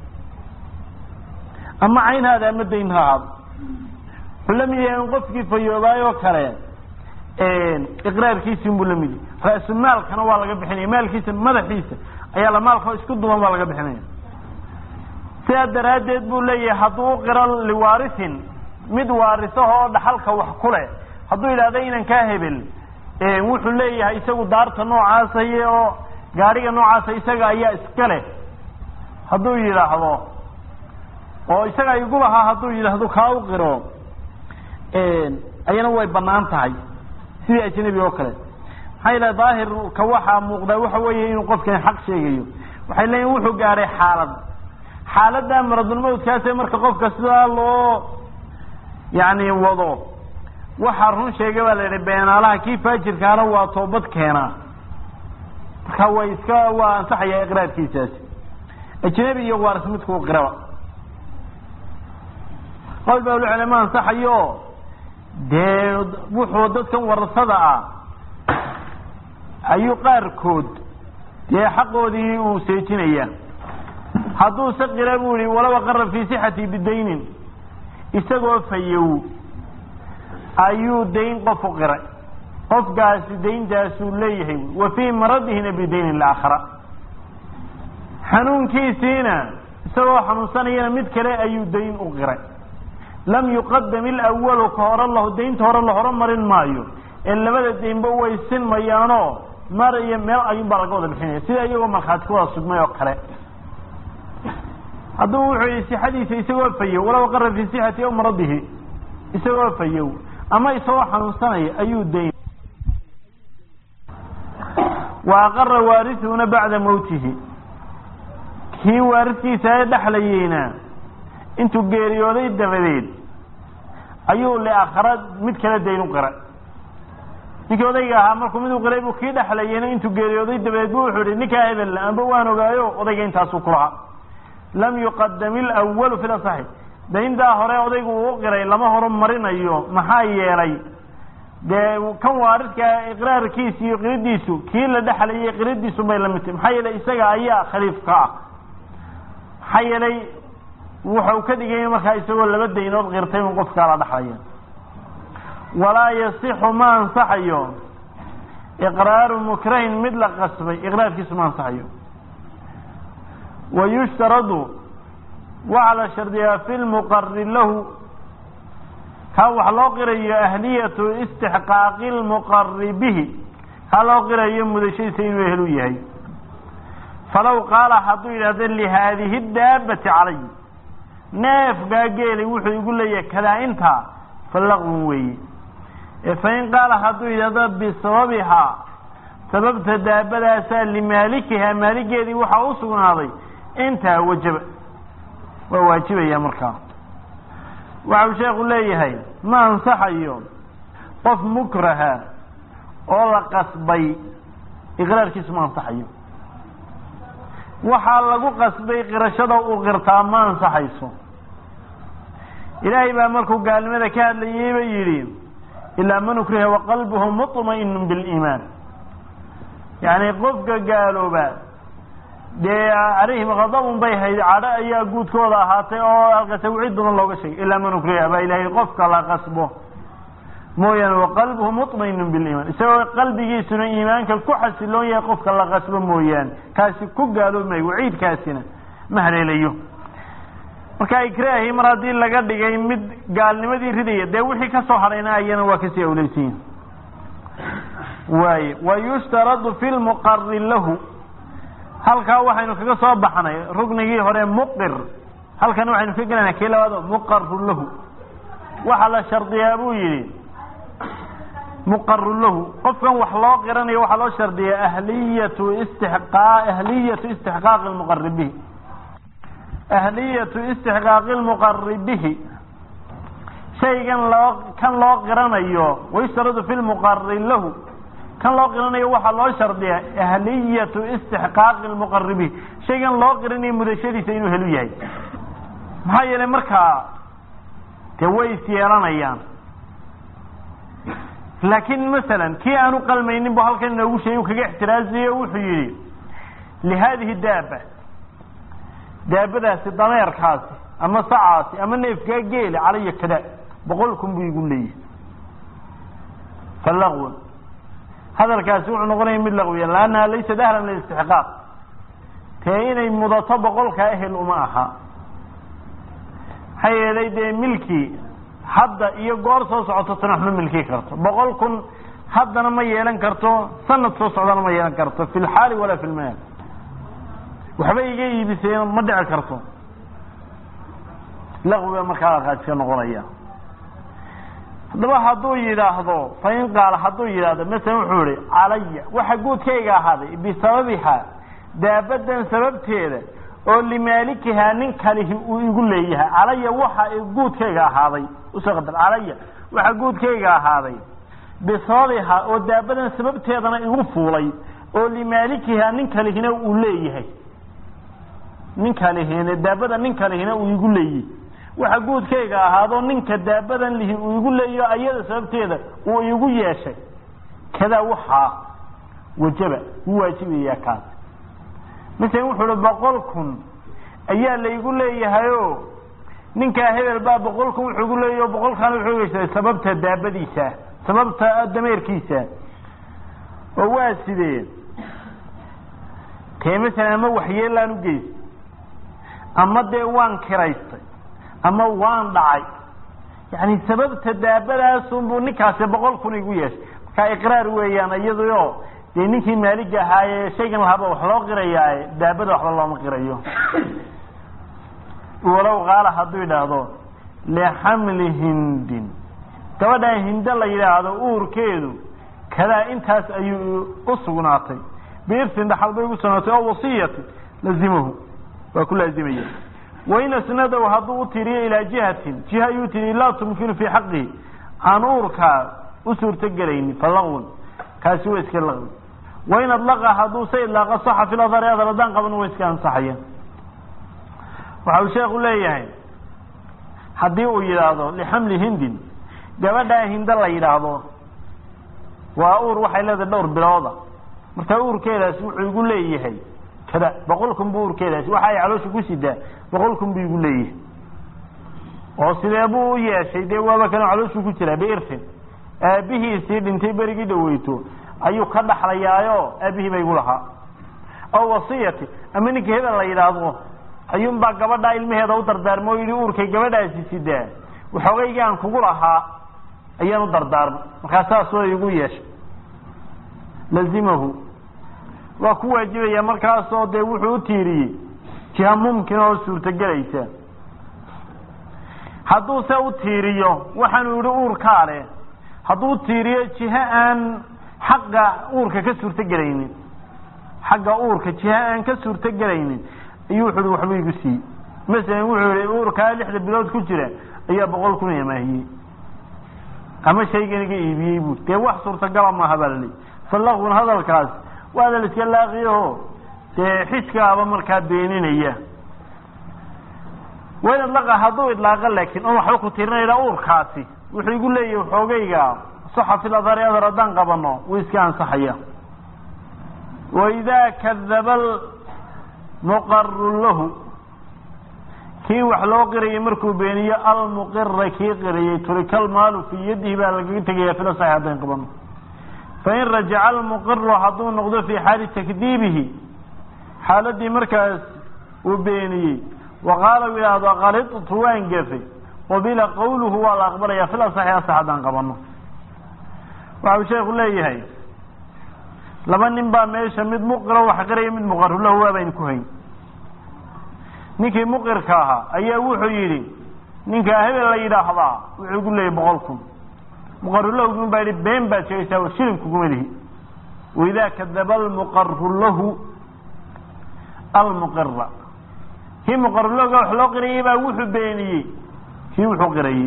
ama caynhaada ama dayn ha ahaado wuxuu la mid yahay in qofkii fayoobaayoo kale iqraarkiisi unbuu la mid yahay ra-su maalkana waa laga bixinaya maalkiisa madaxiisa ayaa la maalka isku duban baa laga bixinaya sidaa daraaddeed buu leeyahay hadduu u qiro liwaarisin mid waarisaha oo dhaxalka wax ku leh hadduu yidhahdo inan kaa hebel wuxuu leeyahay isagu daarta noocaasay oo gaadhiga noocaasa isaga ayaa iska leh hadduu yidhaahdo oo isaga igu lahaa hadduu yidhaahdo kaa u qiro ayana way banaan tahay sidii ajnabi oo kale maxaa yidhaha daahirka waxaa muuqdaa waxa weeye inuu qofkan xaq sheegayo waxay leeyihin wuxuu gaadhay xaalad xaaladda maradulmawdkaase marka qofka sidaa loo yani wado waxaa run sheegay baa la yidhi beenaalaha kii faajirkaana waa toobad keenaa marka way iska waa ansaxaya iqraarkiisaasi ajnabi iyo waaris midkuu qiraba qawl baa ulu ma ansaxayo dee wuxuu dadkan warasada ah ayuu qaarkood dee xaqoodii uu seejinaya hadduu se qira buu yihi walow aqara fii sixati bidaynin isagoo fayow ayuu dayn qof u qiray qofkaasi dayntaasuu leeyahay wa fii maradihina bidaynin laakhara xanuunkiisiina isagoo xanuunsanayana mid kale ayuu dayn u qiray lam yuqadam ilawalu ka hore la daynta hore la horumarin maayo ee labada daynba way sinmayaanoo mar iyo meel ayuunbaa laga wada bixinaya sida iyagoo markhaati ku wada sugmay oo kale hadduu wuxuu yihi sixadiisa isagoo fayow walaw qara fii sixati aw maradihi isagoo fayow ama isagoo xanuunsanaya ayuu dayn wa aqara waarisuuna bacda mawtihi kii waaridkiisa ee dhexlayeyna intuu geeriyooday dabadeed ayuu liakhara mid kale dayn u qiray ninkii odayga ahaa markuu mid u qiray buu kii dhexlayeyna intuu geeriyooday dabadeed bu wuxuu ihi ninkaa hebel amba waan ogaayo odayga intaasuu ku lahaa lam yuqadam ilawalu fi lasaxi dayntaa hore odaygu uu u qiray lama horumarinayo maxaa yeelay dee kan waaridka iqraarkiisa iyo qiridiisu kii la dhexlayay qiridiisu bay lamid tahy maxaa yeelay isaga ayaa khaliif ka ah maxaa yeelay wuxuu ka dhigaya markaa isagoo laba daynood qirtay un qofkaa la dhexlaya walaa yasixu ma ansaxayo iqraaru mukrahin mid la qasbay iqraarkiisu ma ansaxayo wayushtaradu waxaa la shardiyaa fi lmuqari lahu kaa wax loo qirayo ahliyatu istixqaaqi lmuqari bihi kaa loo qirayo mudashadiisa inuu ehlu yahay falaw qaala hadduu yidhahdo lihaadihi daabati calay neefgaa geelay wuxuu igu leeyahay kadaa intaa falaqwun weeye ee fain qaala hadduu yidhahdo bisababihaa sababta daabadaasaa limaalikihaa maaligeedii waxaa u sugnaaday intaa wajaba waa waajibaya markaa waxau sheekhu leeyahay ma ansaxayo qof mukraha oo la qasbay iqraarkiisu ma ansaxayo waxaa lagu qasbay qirashada uu qirtaa ma ansaxayso ilaahay baa markuu gaalnimada ka hadlayey ba yidhi ilaa man ukriha waqalbuhu muطma'inu biliimaan yani qofka gaalooba dee calayhim khadabun bay hayd cadho ayaa guudkooda ahaatay oo halkaase wicid badan looga sheegay ilaa man ukriha baa ilaahay qofka la qasbo mooyaane waqalbuhu muطmainu biliimaan isagoo qalbigiisuna iimaanka ku xasiloon yahay qofka la qasbo mooyaane kaasi ku gaaloomayo waciidkaasina ma haleelayo marka ikraahi mar haddii laga dhigay mid gaalnimadii ridaya dee wixii kasoo hadhayna ayana waa kasii awleysiyin waaye wayushtaradu fi lmuqari lahu halkaa waxaynu kaga soo baxnay ruknigii hore muqir halkana waxaynu ka gelanaa kii labaado muqaru lahu waxaa la shardiyaa buu yidhi muqaru lahu qofkan wax loo qiranayo waxaa loo shardiyaa ahliyatu istiqa ahliyatu istixqaaqi lmuqari bihi ahliyatu istixqaaqi lmuqari bihi shaygan loo kan loo qiranayo wayushtaradu fi lmuqari lahu kan loo qiranayo waxaa loo shardiyaa ahliyatu istixqaaqi lmuqari bihi shaygan loo qiranayo mudashadiisa inuu helu yahay maxaa yeelay markaa dee way is yeelanayaan laakiin masalan kii aanu qalmaynin bu halkan inoogu sheegay u kaga ixtiraaziye o wuxuu yidhi lihaadihi daaba daabadaasi dameerkaasi ama sacaasi ama neefkaa geela calaya kada boqol kun buu igu leeyahay falaqwun hadalkaasi wuxuu noqonaya mid laqwiya laannaha laysat ahlan lilistixqaaq tee inay mudato boqolkaa ehel uma aha maxaa yeelay dee milki hadda iyo goor soo socoto tana wax ma milki karto boqol kun haddana ma yeelan karto sanad soo socdana ma yeelan karto fi lxaali walaa fi lmaal waxba iga iibiseen ma dhici karto laqwiga markaa qaadka noqonaya haddaba hadduu yidhaahdo fain qaala hadduu yidhaahdo masalan wuxuu yihi calaya waxa guudkayga ahaaday bisababiha daabadan sababteeda oo limaalikihaa nin kalihi uu igu leeyahay calaya waxa guudkayga ahaaday usoo qadar calaya waxa guudkayga ahaaday bisababiha oo daabadan sababteedana igu fuulay oo limaalikihaa nin kalihina uu leeyahay nin kalihina daabada nin kalihina uu igu leeyahay waxa guudkayga ahaadoo ninka daabadan lihi uu igu leeyaho ayada sababteeda uu igu yeeshay kadaa waxaa wajaba wuu waajibayaa kaas masalan wuxuu uhi boqol kun ayaa laygu leeyahayo ninkaa hebel baa boqol kun wuxuu igu leeyahy boqolkaana wuxuu geysaday sababta daabadiisa sababta dameerkiisa oo waa sidee tee masalan ama waxyeelaan u geysa ama dee waan kiraystay ama waan dhacay yani sababta daabadaasunbuu ninkaasi boqol kun igu yeeshay markaa iqraar weeyaan iyaduyo dee ninkii maaliga ahaaye shaygan lahaba wax loo qirayaaye daabada waxba looma qirayo walow qaala hadduu yidhaahdo lixamli hindin gabadhaa hindo la yidhaahdo uurkeedu kadaa intaas ayuu u sugnaatay biirsin dhaxal bay ugu sugnaatay oo wasiyati lazimahu waa ku laazimaya wain asnadow hadduu u tiriyo ilaa jihatin jiha ayuu tiriy laa tumkinu fii xaqihi aan uurkaa u suurtogelaynin falaqwun kaasi waa iska laqwi wain adlaqa hadduu se idlaaqa saxa fi ladari adar haddaan qaban waa iska ansaxaya waxa uu sheekhu leeyahay haddii uu yidhaahdo lixamli hindin gabadhaa hindo la yidhaahdo waa uur waxay leedahay dhowr bilooda marka uurkeedaasi wuxuu igu leeyahay kada boqol kun buu uurkeedaasi waxa ay caloosha ku sidaa boqol kun buu igu leeyahay oo sidee buu u yeeshay dee waaba kana calooshuu ku jiraa biirfin aabihiisii dhintay berigii dhaweyto ayuu ka dhaxlayaayo aabihii ba igu lahaa oo wasiyati ama ninka hebel la yidhaahdo ayuunbaa gabadhaa ilmaheeda u dardaarma oo yidhi uurkay gabadhaasi sidaa waxoogaygi aan kugu lahaa ayaan u dardaarmay markaa saas way igu yeeshay lazimahu waa ku waajibaya markaasoo dee wuxuu u tiiriyey jiha mumkin oo suurtogelaysa hadduu se u tiiriyo waxaanu yihi uurkaa leh hadduu u tiiriyo jiho aan xagga uurka ka suurtogelaynin xagga uurka jiho aan ka suurtogelaynin ayuu wuxu uhi waxba igu siiyey masalan wuxuu yihi uurkaa lixda bilood ku jira ayaa boqol kun imaahiyey ama shaygan iga iibiyey bu dee wax suurtagala maaha baa laleey falaqun hadalkaas waa hadal iska laaqiyaho dee xidkaaba markaa beeninaya wain idlaqa hadduu idlaaqa laakiin on waxba ku tirinayna uurkaasi wuxuu igu leeyahay xoogayga saxa fil adari adar haddaan qabano wuu iska ansaxaya waidaa kadaba muqaru lahu kii wax loo qirayay markuu beeniyo almuqira kii qirayay turika almaalu fii yadihi baa lagaga tegaya fila saxi haddaan qabano fain rajaca almuqiru hadduu noqdo fii xaali takdiibihi xaaladii markaas uu beeniyey wa qaala u yidhaahdo qalidtu waan gefay qubila qawluhu waa la aqbalaya fila saxi asax haddaan qabano waxa uu sheeku leeyahay laba nin baa meesha mid muqiro wax qiraya mid muqarulahu waabaynu ku hayn ninkii muqirka ahaa ayaa wuxuu yidhi ninkaa hebel la yidhaahdaa wuxuu gu leeyay boqol kun muqarulahun baa yihi been baad sheegaysaa shilin kuguma lihi waidaa kadaba almuqaru lahu almuqira kii muqarulahoga wax loo qirayay baa wuxuu beeniyey kii wuxuu qirayey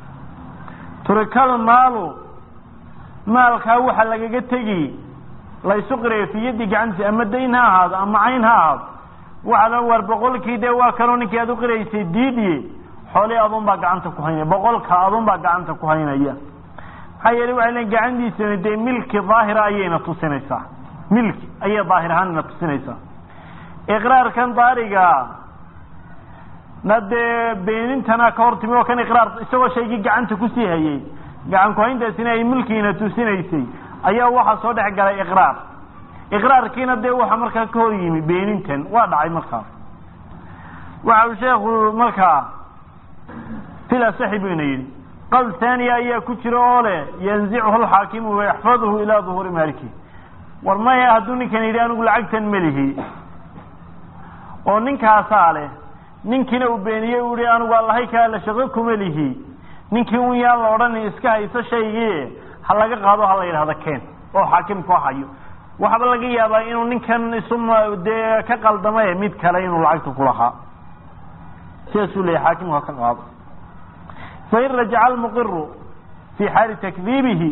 turikal maalu maalkaa waxa lagaga tegi laysu qirayo fi yaddi gacantiisa ama dayn ha ahaado ama cayn ha ahaado waxa la war boqolkii dee waa kanoo ninkii aad u qiraysay diidiye xoolii adun baa gacanta ku haynaya boqolka adun baa gacanta ku haynaya maxaa yeelay waxay leeyiin gacantiisana dee milki daahira ayayna tusinaysaa milki ayay daahir ahaanna tusinaysaa iqraarkan daariga na dee beenintana ka hor timi oo kan iqraar isagoo shaygii gacanta kusii hayay gacan ku-hayntaasina ay milkiina tusinaysay ayaa waxaa soo dhex galay iqraar iqraarkiina dee waxa markaa ka hor yimi beenintan waa dhacay markaa waxa uu sheekhu markaa fila saxi buyna yidhi qowl thaniya ayaa ku jira oo leh yanzichu alxaakimu wayaxfaduhu ilaa duhuuri maaliki war maya hadduu ninkan yidhi anigu lacagtan melihi oo ninkaasaa leh ninkiina uu beeniyey u yihi anigu allahay kaala shaqo kuma lihi ninkii un yaan la odhan iska hayso shaygii ha laga qaado ha la yidhahdo keen oo xaakimku hayo waxaaba laga yaabaa inuu ninkan isuma dee ka qaldamay mid kale inuu lacagta kulahaa sidaasuu leeyahy xaakimku ha ka qaado fain rajaca almuqiru fii xaali takdiibihi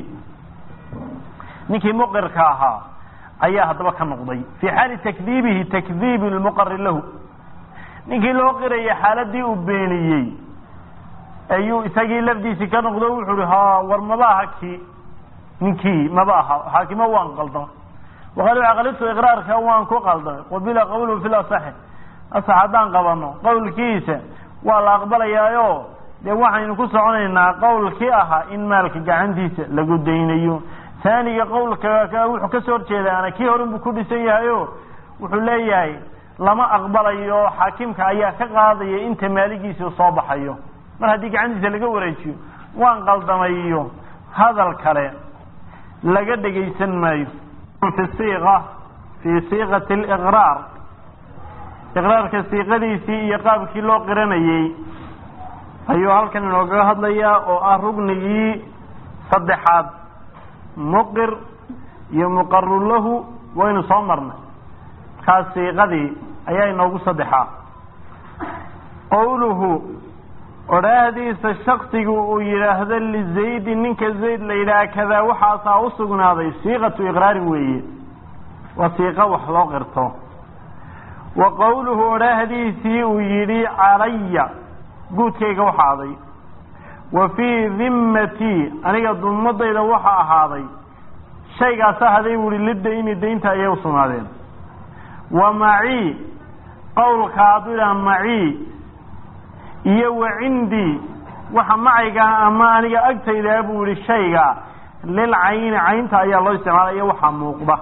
ninkii muqirka ahaa ayaa haddaba ka noqday fii xaali takdiibihi takdiibi lmuqari lahu ninkii loo qiraya xaaladii uu beeniyey ayuu isagii lafdiisii ka noqdo wuxuu hi ha war maba aha kii ninkii maba aha xaakimo waan qaldamay waqad caqalitu iqraarka waan ku qaldamay qabila qawluhu fi lasaxi asax haddaan qabano qowlkiisa waa la aqbalayaayo dee waxaynu ku soconaynaa qowlkii ahaa in maalka gacantiisa lagu daynayo taaniga qowlka wuxuu kasoo horjeedaana kii horunbuu ku dhisan yahayo wuxuu leeyahay lama aqbalayo xaakimka ayaa ka qaadaya inta maaligiisa soo baxayo mar haddii gacantiisa laga wareejiyo waan qaldamay iyo hadal kale laga dhegaysan maayo fi siiqa fii siiqati liqraar iqraarka siiqadiisii iyo qaabkii loo qiranayey ayuu halkan inoogaga hadlayaa oo ah rugnigii saddexaad muqir iyo muqaru lahu waynu soo marnay markaas siiqadii ayaa inoogu saddexaa qowluhu odhaahdiisa shaksigu uu yidhaahdo lizaydi ninka zayd la yidhaha kadaa waxaasaa u sugnaaday siiqatu iqraarin weeye waa siiqo wax loo qirto wa qowluhu odhaahdiisii uu yidhi calaya guudkayga waxa aday wa fii dimmatii aniga dummadayda waxa ahaaday shaygaasa haday buu ihi lidayni daynta ayay u sugnaadeen wa macii qowlka hadduu idhaha macii iyo wa cindii waxa macayga ama aniga agtaydaa buu yihi shayga lilcayni caynta ayaa loo isticmaalaya waxaa muuqda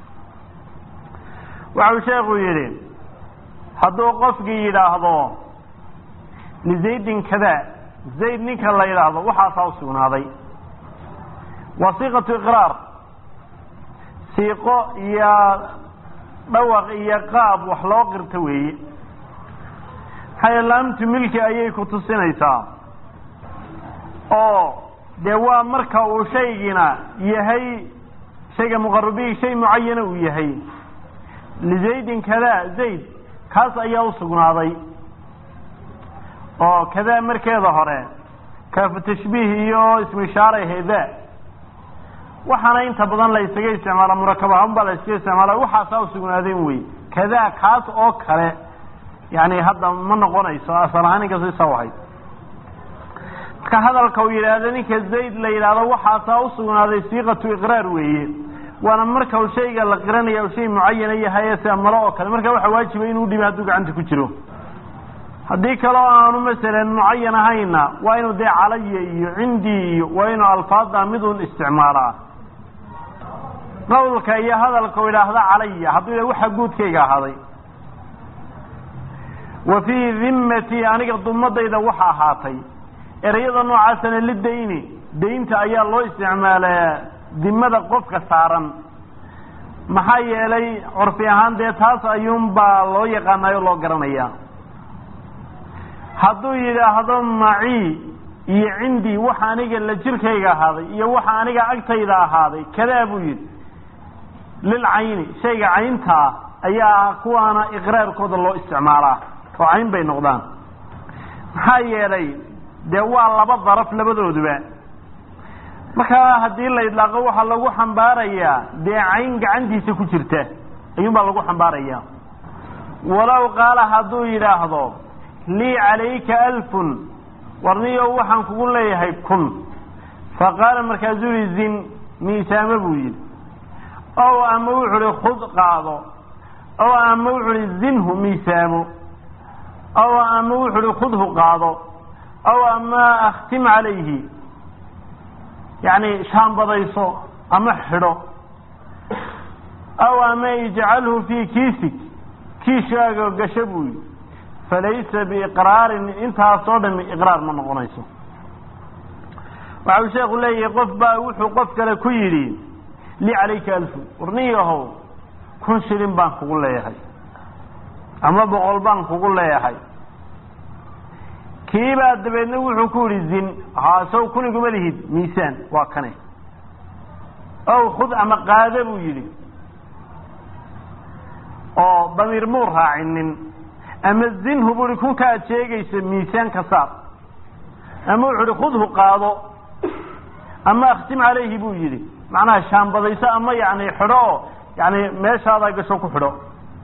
waxau sheekhu yidhi hadduu qofkii yidhaahdo lizaydin kada zayd ninka la yidhaahdo waxaasaa u sugnaaday waa siiqatu iqraar siiqo iyo dhawaq iyo qaab wax loo qirto weeye maxaa laamtu milki ayay ku tusinaysaa oo dee waa marka uu shaygina yahay shayga muqarabihi shay mucayana uu yahay lizaydin kada zayd kaas ayaa u sugnaaday oo kadaa markeeda hore kaafu tashbiih iyo ismu ishaaray heda waxaana inta badan la isaga isticmaala murakab ahaan baa la iskaga isticmaala waxaasaa u sugnaadeen wey kadaa kaas oo kale yani hadda ma noqonayso asal ahaan inkastoo isa ahayd marka hadalka uu yidhaahdo ninka zayd la yidhaahdo waxaasaa u sugnaaday siiqatu iqraar weeye waana marka uu shayga la qiranaya shay mucayana yahay sida malo oo kale marka waxa waajiba inuu dhibi hadduu gacanta ku jiro haddii kaleo aanu masalan mucayan ahayna waa inuu dee calaya iyo cindii iyo waa inuu alfaada midun isticmaalaa qawlka iyo hadalka u idhaahda calaya hadduu yidhah waxa guudkayga ahaaday wa fii dimmatii aniga dumadayda waxa ahaatay ereyada noocaasana lidayni daynta ayaa loo isticmaalaa dimada qofka saaran maxaa yeelay curfi ahaan dee taas ayuunbaa loo yaqaanayo loo garanaya hadduu yidhaahdo macii iyo cindii waxa aniga la jirkayga ahaaday iyo waxa aniga agtayda ahaaday kadaa buu yidhi lilcayni shayga cayntaa ayaa kuwaana iqraarkooda loo isticmaalaa oo cayn bay noqdaan maxaa yeelay dee waa laba daraf labadooduba markaa haddii la idlaaqo waxaa lagu xambaarayaa dee cayn gacantiisa ku jirta ayuunbaa lagu xambaaraya walow qaala hadduu yidhaahdo lii calayka alfun warniyo waxaan kugu leeyahay kun fa qaala markaasuu yihi zin miisaamo buu yidhi ow ama wuxu uhi khud qaado ow ama wuxu uhi zinhu miisaamo ow ama wuxu uhi khudhu qaado ow ama akhtim calayhi yacni shaambadayso ama xidho ow ama ijcalhu fii kiisig kiishaaga gasho buu yidhi falaysa biiqraarin intaasoo dhami iqraar ma noqonayso waxau sheekhu leeyahay qof baa wuxuu qof kale ku yidhi lii calayka alfu warniyahow kun shilin baan kugu leeyahay ama boqol baan kugu leeyahay kiibaa dabeedna wuxuu ku yidhi zin haa sow kuniguma lihid miisaan waa kane ow khud ama qaada buu yidhi oo damiir muu raacinin ama zinhu buu ihi kunka aad sheegaysa miisaan ka saar ama wuxu uhi khudhu qaado ama akhtim calayhi buu yidhi macnaha shaambadayso ama yani xidho oo yani meeshaadaa gasho ku xidho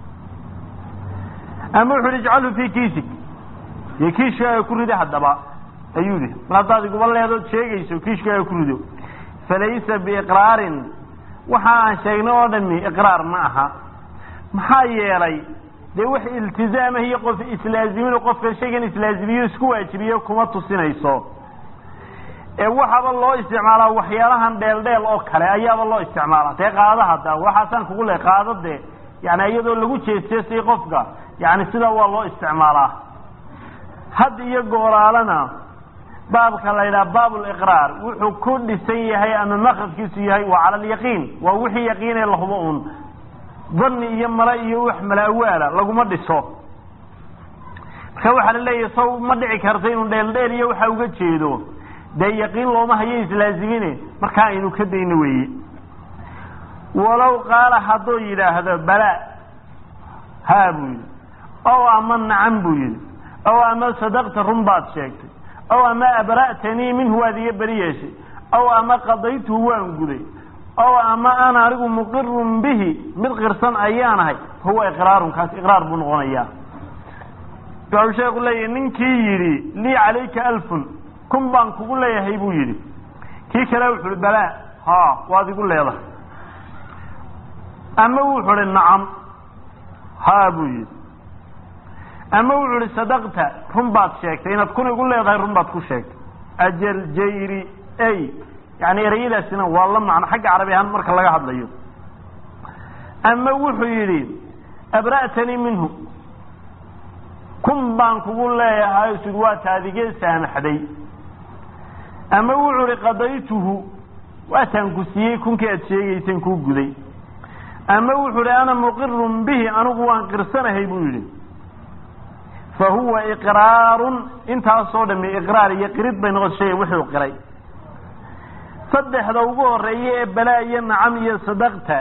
ama wuxu uhi ijcalhu fii kiisig dee kiishkaaga ku rido haddaba ayuu yihi mar haddaad iguba leedood sheegayso kiishkaaga ku rido falaysa biiqraarin waxa aan sheegnay oo dhami iqraar ma aha maxaa yeelay dee wax iltizaamah iyo qof islaazimin qofka shaygan islaazimiyo isku waajibiyo kuma tusinayso ee waxaaba loo isticmaalaa waxyaalahan dheeldheel oo kale ayaaba loo isticmaalaa dee qaada hadda waxaasaan kugu le qaado dee yani iyadoo lagu jeesjeesay qofka yani sidaa waa loo isticmaalaa had iyo gooraalana baabka la yidhaha baab liqraar wuxuu ku dhisan yahay ama makradkiisu yahay waa cala alyaqiin waa wixii yaqiinee lahubo un dani iyo male iyo wax malaawaala laguma dhiso marka waxaa la leeyahay saw ma dhici karta inuu dheeldheel iyo waxa uga jeedo dee yaqiin looma hayo islaazimine markaa aynu ka dayno weeye walow qaala hadduu yidhaahdo bala haa buu yidhi ow ama nacam buu yidhi ow ama sadaqta run baad sheegtay ow ama abra'tanii minhu waad iga beri yeeshay ow ama qadaytuhu waan guday ow ama ana anigu muqirun bihi mid qirsan ayaanahay fahuwa iqraarun kaas iqraar buu noqonayaa wuxuu sheeku leeyahy ninkii yidhi lii calayka alfun kun baan kugu leeyahay buu yidhi kii kale wuxu uhi balaa ha waad igu leedahay ama wuxu uhi nacam ha buu yidhi ama wuxu uhi sadaqta run baad sheegtay inaad kun igu leedahay run baad ku sheegtay ajal jayri ay yani ereyadaasina waa la macno xagga carabi ahaan marka laga hadlayo ama wuxuu yidhi abra'tanii minhu kun baan kugu leeyahay sud waa taadigee saamaxday ama wuxuu ihi qadaytuhu waataan ku siiyey kunkii aad sheegayseen kuu guday ama wuxuu ihi ana muqirun bihi anigu waan qirsanahay buu yidhi fa huwa iqraarun intaasoo dhami iqraar iyo qirid bay noqota shay wuxuu qiray saddexda ugu horeeya ee balaa iyo nacam iyo sadaqta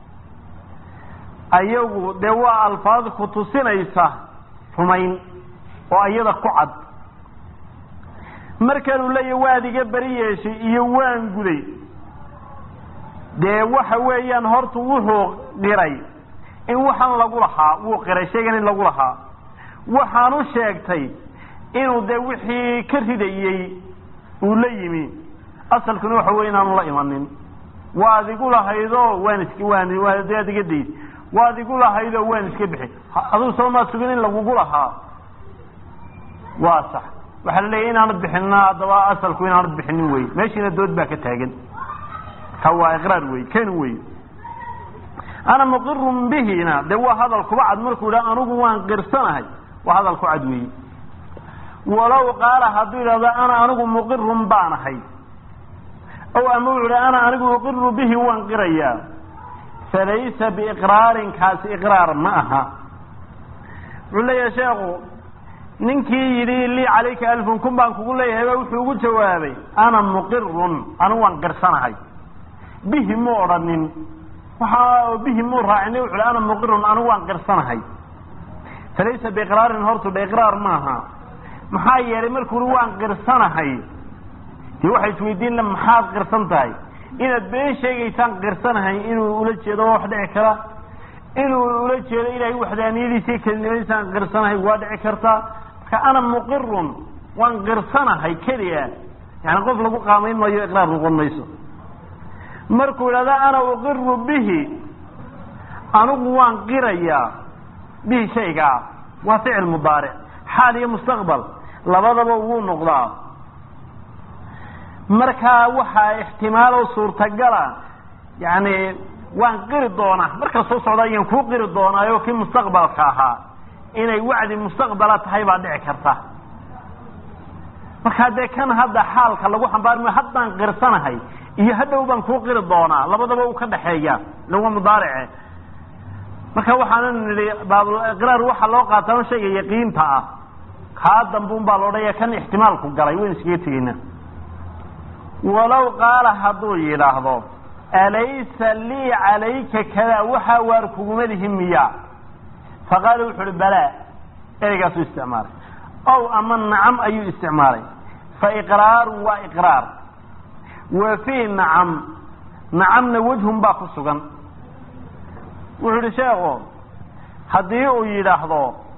ayagu dee waa alfaad ku tusinaysa rumayn oo iyada ku cad markanuu leeyahy waad iga beri yeeshay iyo waan guday dee waxa weeyaan horta wuxuu qiray in waxaan lagu lahaa wuu qiray shaygan in lagu lahaa waxaanu sheegtay inuu dee wixii ka ridayey uu la yimi asalkuna waxa wey inaanu la imanin waad igu lahaydoo waan isk waan waad iga days waad igu lahaydoo waan iska bixi aduu soomaa sugin in lagugu lahaa waa sax waxaa la leeyahy inaanad bixinna haddaba asalku inaanad bixinin wey meeshiina dood baa ka taagan ka waa iqraar wey ken wey ana muqirun bihina dee waa hadal kuba cad markuu yidhaha anigu waan qirsanahay waa hadal ku cad weeye walow qaala hadduu yidhahdo ana anigu muqirun baanahay ow ama wuxu uhi ana anigu uqiru bihi waan qirayaa falaysa biiqraarin kaasi iqraar ma aha wuxuu leeyahay sheekhu ninkii yidhi lii calayka alfun kun baan kugu leeyahay ba wuxuu ugu jawaabay ana muqirun anigu waan qirsanahay bihi mu odhanin waxa bihi muu raacini wuxu hi ana muqirun anigu waan qirsanahay falaysa biiqraarin hortu dha iqraar maaha maxaa yeelay markuu uhi waan qirsanahay dee waxay isweydiin maxaad qirsan tahay inaad been sheegaysaan qirsanahay inuu ula jeedo waa wax dhici kara inuu ula jeedo ilaahay waxdaaniyadiisii kelinimadiisaan qirsanahay waa dhici kartaa marka ana muqirun waan qirsanahay keliya yani qof lagu qaamayn maayo iqraar noqon mayso markuu idhahda ana uqiru bihi anigu waan qirayaa bihi shaygaa waa ficil mudaaric xaal iyo mustaqbal labadaba wuu noqdaa markaa waxaa ixtimaalo suurtagala yani waan qiri doonaa marka soo socda ayaan kuu qiri doonaayo kii mustaqbalka ahaa inay wacdi mustaqbala tahay baa dhici karta markaa dee kan hadda xaalka lagu xambaarmayo haddaan qirsanahay iyo hadhow baan kuu qiri doonaa labadaba uu ka dhaxeeya lawa mudaarice marka waxaanu nidhi baabulqraar waxaa loo qaatama shayga yaqiinta ah kaa dambuun baa loodhaya kan ixtimaalku galay waynu iskaga tegeynaa walow qaala hadduu yidhaahdo alaysa lii calayka kadaa waxaa waar kuguma lihi miya faqaala wuxu uhi balaa ereygaasuu isticmaalay ow ama nacam ayuu isticmaalay fa iqraaru waa iqraar wa fii nacam nacamna wejhun baa ku sugan wuxuu ihi sheekhu haddii uu yidhaahdo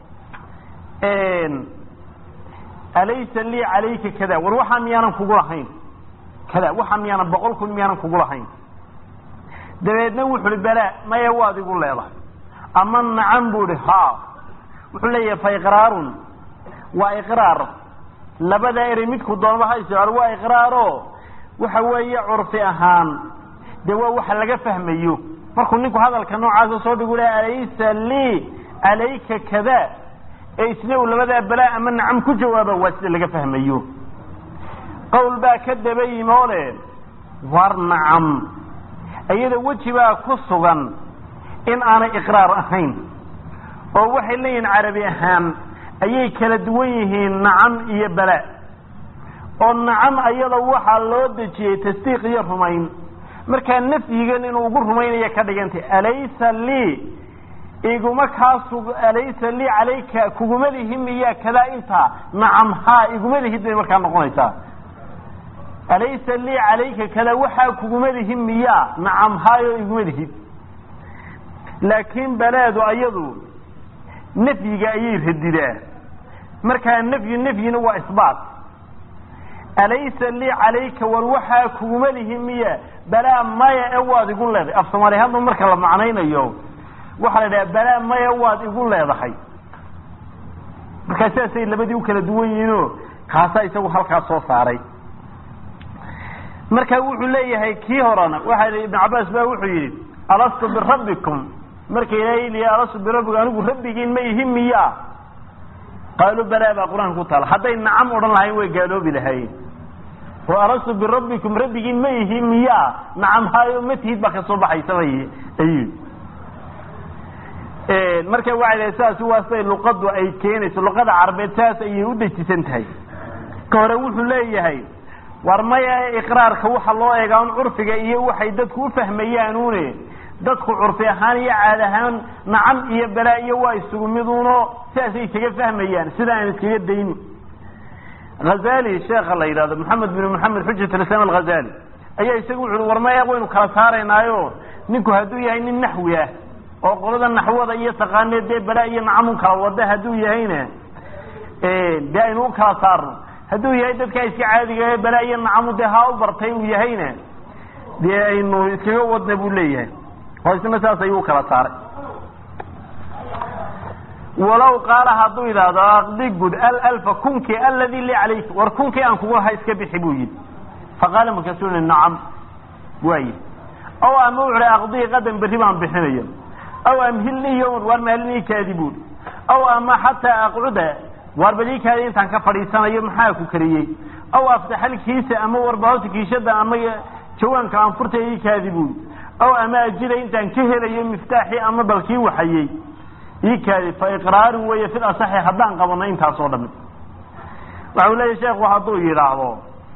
alaysa lii calayka kada war waxaa miyaanan kugu lahayn kada waxaa miyaanan boqol kun miyaanan kugu lahayn dabeedna wuxu uhi balaa maya waad igu leedahay ama nacam buu ihi ha wuxuu leeyahay fa iqraarun waa iqraar labada erey midku doonaba ha isticmaalo waa iqraaro waxa weeye curfi ahaan dee waa waxa laga fahmayo markuu ninku hadalka noocaasa soo dhigu le alaysa lii calayka kada ee isna uu labadaa balaa ama nacam ku jawaaba waa sida laga fahmayo qowl baa ka daba yimi oo le war nacam iyada weji baa ku sugan in aanay iqraar ahayn oo waxay leeyihiin carabi ahaan ayay kala duwan yihiin nacam iyo bala oo nacam ayada waxaa loo dejiyey tasdiiq iyo rumayn markaa nafyigan inuu ugu rumaynaya ka dhigantay alaysa lii iguma kaasug alaysa lii calayka kuguma lihi miyaa kadaa intaa nacam haa iguma lihid bay markaa noqonaysaa alaysa lii calayka kada waxaa kuguma lihi miyaa nacam haayo iguma lihid laakiin balaadu ayadu nafyiga ayay radidaa markaa nafyu nafyina waa isbaat alaysa lii calayka war waxaa kuguma lihi miya balaa maya e waad igu leedahay af soomaali hadda marka la macnaynayo waxaa la idhaha balaa maya waad igu leedahay markaa sidaasay labadii u kala duwan yihiinoo kaasaa isagu halkaas soo saaray marka wuxuu leeyahay kii horena waxa i ibnu cabaas ba wuxuu yidhi alastu birabbikum marka ilaahay liya alastu birabbikum anigu rabbigiin ma ihi miyaa qaaluu balaa baa qur-aanka ku taala hadday nacam odhan lahayn way gaaloobi lahaayeen oo alastu birabbikum rabbigiin ma ihi miyaa nacam haayo ma tihid baa kasoo baxaysabay ayuu marka waxay dhahay saas waa siday luqadu ay keenayso luqada carabeed saas ayay u dejisan tahay ka hore wuxuu leeyahay war maya iqraarka waxa loo eegaa un curfiga iyo waxay dadku ufahmayaanuune dadku curfi ahaan iyo caad ahaan nacam iyo balaa iyo waa isugu miduuno sidaasay iskaga fahmayaan sida aan iskaga dayni hazali sheekha la yidhahdo maxamed bin maxamed xujat lislam alghazali ayaa isagu wuxu ui war maya waynu kala saaraynaayo ninku hadduu yahay nin naxwi ah oo qolada naxwada iyo taqaanee dee balaa iyo nacamun kala wada hadduu yahayna dee aynu u kala saarno hadduu yahay dadkaa iska caadiga ee balaa iyo nacamu dee haa u bartay uu yahayna dee aynu iskaga wadna buu leeyahay oo isna saas ayuu ukala saaray walow qaala hadduu yidhaahdo aqdi gud alalfa kunkii aladi li calayka war kunkii aan kugu lahaa iska bixi buu yidhi faqaala markaasuu i nacam waa yidhi aw ama wuxu hi aqdii qadan berri baan bixinaya aw amhilnii yowman waar maalinii kaadi buuri aw ama xataa aqcuda waar badii kaadi intaan ka fadhiisanayo maxaa ku kariyey aw aftaxalkiisa ama warbahoota kiishada ama jawaanka aan furta ii kaadi buuri aw ama ajira intaan ka helayo miftaaxii ama balkii waxayey ii kaadi fa iqraaru weeye fil asaxi haddaan qabano intaas oo dhami waxa uu leeyahy sheekhu hadduu yidhaahdo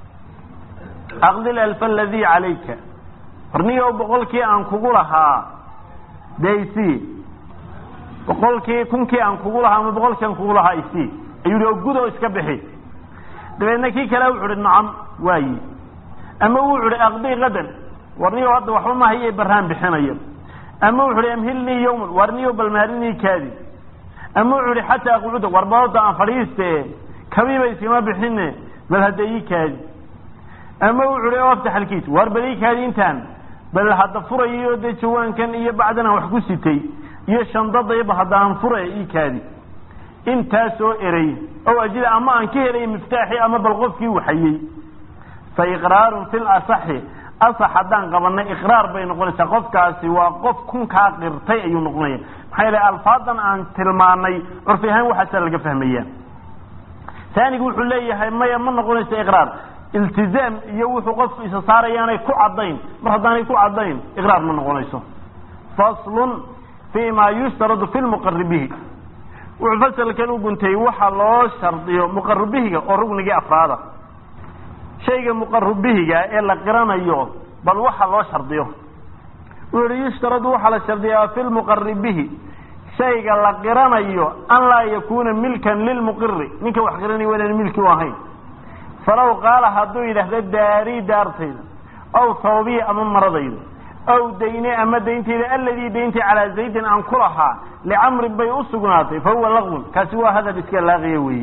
aqdi alfa aladii calayka warniyo boqolkii aan kugu lahaa daysi boqolkii kunkii aan kugu lahaa ama boqolkii aan kugu lahaa isi ayuu yihi oo gudo iska bixi dabeedna kii kale wuxu uhi nacam waayi ama wuxu uhi aqdii qadan warniyo hadda waxba mahaye baraan bixinayo ama wuxu uhi amhilnii yawman warniyo balmaarinii kaadi ama wuxu uhi xataa aqcuda warbadooda aan fadhiiste kabiiba iskama bixine bal hadda ii kaadi ama wuxu uhi o aftax alkiis waar bal ii kaadi intaan bal hadda furayo dee jawaankan iyo bacdan aan wax ku sitay iyo shandadayba hadda aan fura ii kaadi intaasoo erey ow ajida ama aan ka helay miftaaxi ama bal qofkii waxayey fa iqraarun fi lasaxi asax haddaan qabanay iqraar bay noqonaysaa qofkaasi waa qof kunkaa qirtay ayuu noqonaya maxaa yeele alfaadan aan tilmaanay curfi ahaan waxaasaa laga fahmaya taanigu wuxuu leeyahay maya ma noqonayso iqraar iltizaam iyo wuxuu qofku isa saarayaanay ku caddayn mar haddaanay ku caddayn iqraar ma noqonayso faslun fi ma yushtaradu fi lmuqaribihi wuxuu fasalkan u guntay waxa loo shardiyo muqaribihiga oo rugnigii afraada shayga muqaribihiga ee la qiranayo bal waxa loo shardiyo wuxu uhi yushtaradu waxaa la shardiyaa fi lmuqaribihi shayga la qiranayo an laa yakuna milkan lilmuqiri ninka wax qiranaya waa inaan milki u ahayn falaw qaala hadduu yidhaahdo daarii daartayda aw sababiya ama maradayda aw dayne ama dayntayda aladii dayntii calaa zaydin aan ku lahaa licamrin bay u sugnaatay fa huwa laqwun kaasi waa hadal iska laaqiya weeye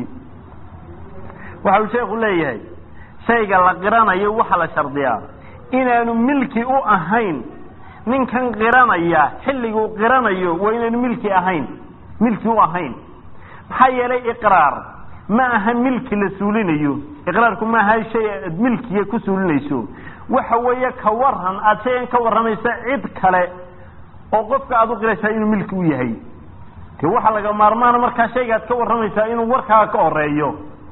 waxa uu sheekhu leeyahay shayga la qiranayo waxaa la shardiyaa inaanu milki u ahayn ninkan qiranaya xilliguu qiranayo waa inaanu milki ahayn milki u ahayn maxaa yeelay iqraar ma aha milki la suulinayo iqraarku ma aha shay aad milkiya ku suulinayso waxa weeye ka waran aada shayan ka warramaysa cid kale oo qofka aada u qiraysaa inuu milki u yahay de waxaa laga maarmaana markaa shaygaad ka warramaysaa inuu warkaaga ka horeeyo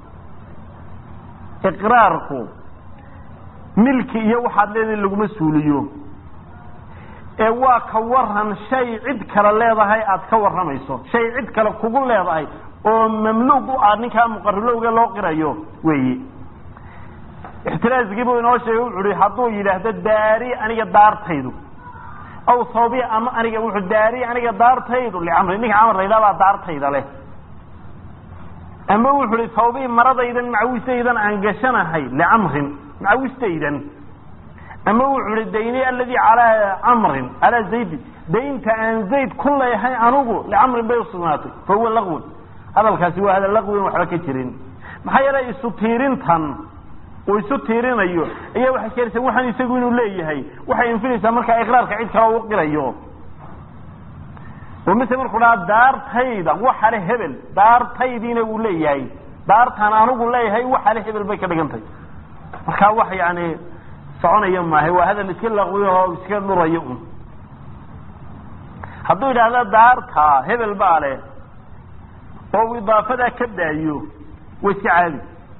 iqraarku milki iyo waxaad leedahay laguma suuliyo ee waa ka waran shay cid kale leedahay aad ka warramayso shay cid kale kugu leedahay oo mamluuq u ah ninkaa muqarilowga loo qirayo weeye ixtiraaskii buu inoo sheegay wuxu uhi hadduu yidhaahdo daari aniga daartaydu aw sawbi ama aniga wuxuu daari aniga daartaydu licamri ninka camar layidhaha baa daartayda leh ama wuxu uhi sawbi maradaydan macawistaydan aan gashanahay licamrin macawistaydan ama wuxu uhi dayni aladii calaa camrin calaa zaydi daynta aan zayd ku leeyahay anigu licamrin bay usugnaatay fa huwa laqwun hadalkaasi waa hadal laqwin waxba ka jirin maxaa yeelay isu tiirintan uu isu tiirinayo ayaa waxay keenaysaa waxaan isagu inuu leeyahay waxay infinaysaa markaa iqraarka cid kale u qirayo oo mise markuu dhaha daartayda waxa le hebel daartaydiina uu leeyahay daartaan anigu leeyahay waxa le hebel bay ka dhigantay markaa wax yani soconaya maaha waa hadal iska laqwiyo oo iska dhurayo un hadduu yidhaahda daarta hebel baa leh oo uu idaafadaa ka daayo waa iska caadi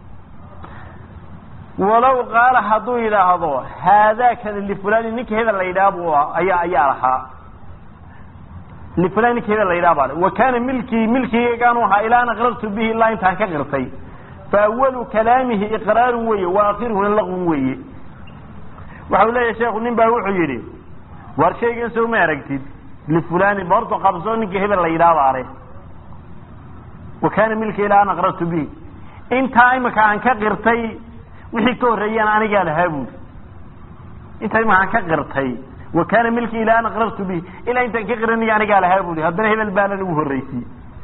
walow qaala hadduu yidhaahdo haadaakani lifulani ninka hebel la yidhaha bu ayaa ayaa lahaa lifulan ninka hebel la yidhaha baa le wa kaana milkii milkigaygaanu ahaa ilaa an aqrartu bihi ilaa intaan ka qirtay fa awalu kalaamihi iqraarun weeye wa aakhiruhuna laqwun weeye waxau leeyahay sheekhu nin baa wuxuu yidhi war shaygan sow ma aragtid lifulani ba horta qabso ninka hebel la yidhaha baa le wa kaana milki ilaa an aqrartu bihi intaa imika aan ka qirtay wixii ka horreeyaan anigaa lahaa buuri intaa imika aan ka qirtay wa kaana milki ilaa an aqrartu bihi ilaa intaan ka qiranaya anigaa lahaa buuri haddana hebel baanan ugu horreysiyey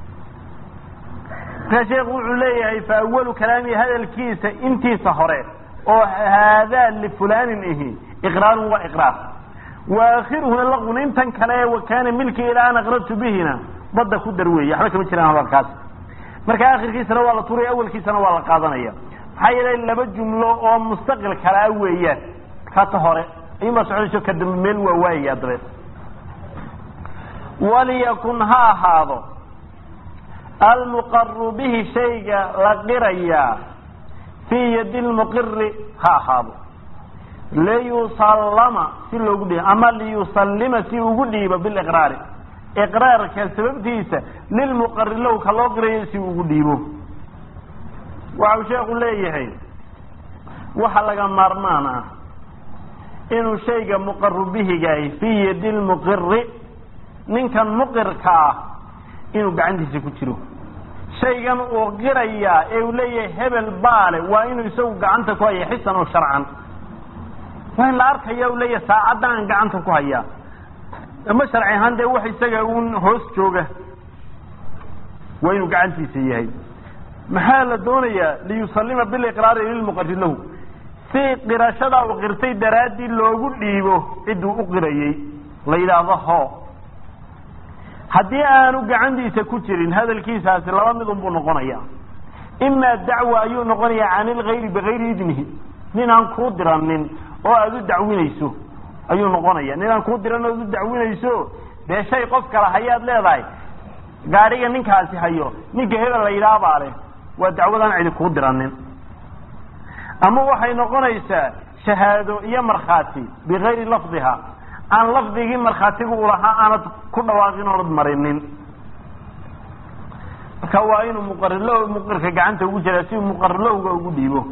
markaa sheekhu wuxuu leeyahay fa awalu kalaami hadalkiisa intiisa hore oo haadaa lifulanin ihi iqraarun waa iqraar wa aakhiruhuna laqun intan kale wa kaana milki ilaa an aqrartu bihina badda ku dar weeye waxba kama jiraan hadalkaas marka akhirkiisana waa la turay awalkiisana waa la qaadanaya maxaa yeelay laba jumlo oo mustaqil kalaa weeyaan kata hore ayuunbaa soconayso ka dambe meel waa waayaya dabeed waliyakun ha ahaado almuqaru bihi shayga la qirayaa fii yadi lmuqiri ha ahaado liyusallama si loogu dhiibo ama liyusallima si ugu dhiibo biliqraari iqraarka sababtiisa lilmuqari low ka loo qirayo si ugu dhiibo waxau sheekhu leeyahay waxa laga maarmaan ah inuu shayga muqaru bihigahay fii yadi lmuqiri ninkan muqirka ah inuu gacantiisa ku jiro shaygan uu qirayaa ee uu leeyahay hebel baale waa inuu isagu gacanta ku haya xisan oo sharcan waa in la arkaya u leeyahay saacaddan gacanta ku hayaa ama sharci ahaan dee wax isaga uun hoos jooga waa inuu gacantiisa yahay maxaa la doonayaa liyusallima biliqraari lilmuqari lahu si qirashadaa uu qirtay daraaddii loogu dhiibo cidduu u qirayey la yidhaahdo ho haddii aanu gacantiisa ku jirin hadalkiisaasi laba midun buu noqonaya imaa dacwa ayuu noqonayaa can ilgayri bigayri idnihi nin aan kuu diranin oo aada u dacwinayso ayuu noqonaya nin aan kuu diran oad u dacwinayso dee shay qof kale hayaad leedahay gaadhiga ninkaasi hayo ninka hebel la yidhaha baa leh waa dacwadaan cidi kuu diranin ama waxay noqonaysaa shahaado iyo markhaati bigayri lafdiha aan lafdigii markhaatiga u lahaa aanad ku dhawaaqin oonad marinin marka waa inuu muqarilo muqirka gacanta ugu jiraa si uu muqarilowga ugu dhiibo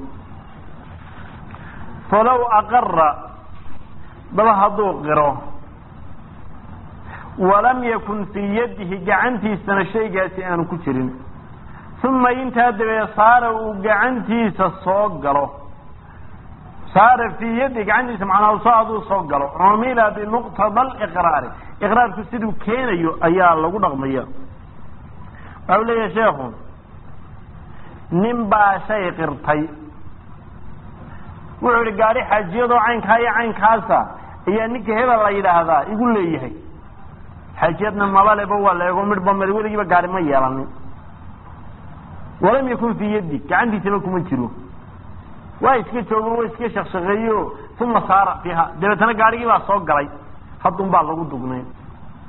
falow aqara daba hadduu qiro walam yakun fii yadihi gacantiisana shaygaasi aanu ku jirin uma intaa dabee saara uu gacantiisa soo galo saara fii yadi gacantiisa macnaa soo aduu soo galo cumila bimuqtada aliqraari iqraarku siduu keenayo ayaa lagu dhaqmaya waxau leeyahay sheekhu nin baa shay qirtay wuxuu yihi gaadhi xaajiyadoo caynkaa iyo caynkaasa ayaa ninka hebel la yidhaahdaa igu leeyahay xaajiyadna mabaleba waa la eego midhba mid weligiiba gaari ma yeelanin walam yakun fii yadi gacantiisaba kuma jiro waa iska joogo waa iska shaqshaqeeyo uma saara fiiha dabeetana gaarigii baa soo galay haddun baa lagu dugnay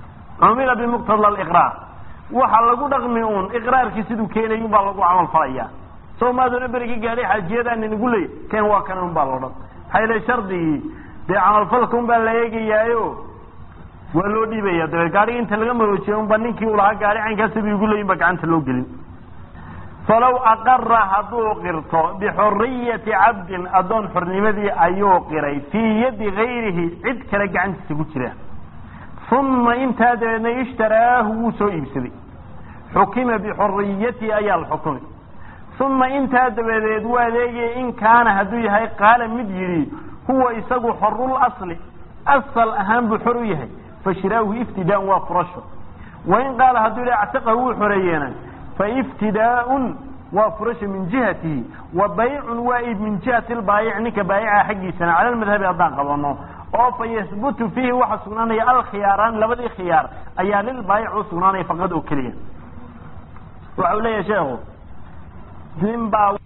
cumila bimuqtada aliqraar waxa lagu dhaqmi uun iqraarkii siduu keenay unbaa lagu camal falaya soo maadoona berigi gaadhay xaajiyadaan inagu leey ken waa kan un baa loo dhan maxaa yila shardigii dee camalfalka un baa la eegayaayo waa loo dhiibaya dabeed gaadhigi inta laga maroojiya unba ninkii u lahaa gaadhi caynkaasa bu igu leeyin ba gacanta loo gelin falaw aqara hadduu qirto bixuriyati cabdin addoon xornimadii ayuu qiray fii yadi gayrihi cid kale gacantiisa ku jira uma intaa dabeedna ishtaraahu wuu soo iibsaday xukima bixuriyatihi ayaa la xukumay uma intaa dabadeed waa adeegaya in kaana hadduu yahay qaala mid yidhi huwa isagu xorul asli asal ahaan buu xor u yahay fashiraahu iftidaan waa furasho wain qaala hadduu yidhi actiqahu wuu xoreeyeena faiftidaa'un waa furasho min jihatihi wa baycun waa iib min jihati lbaayic ninka baayica xaggiisana cala lmadhabi haddaan qabano oo fa yahbutu fiihi waxaa sugnaanaya alkhiyaaraan labadii khiyaar ayaa lilbaayic u sugnaanaya faqad oo keliya waxa uu leeyahay sheekhu nin baa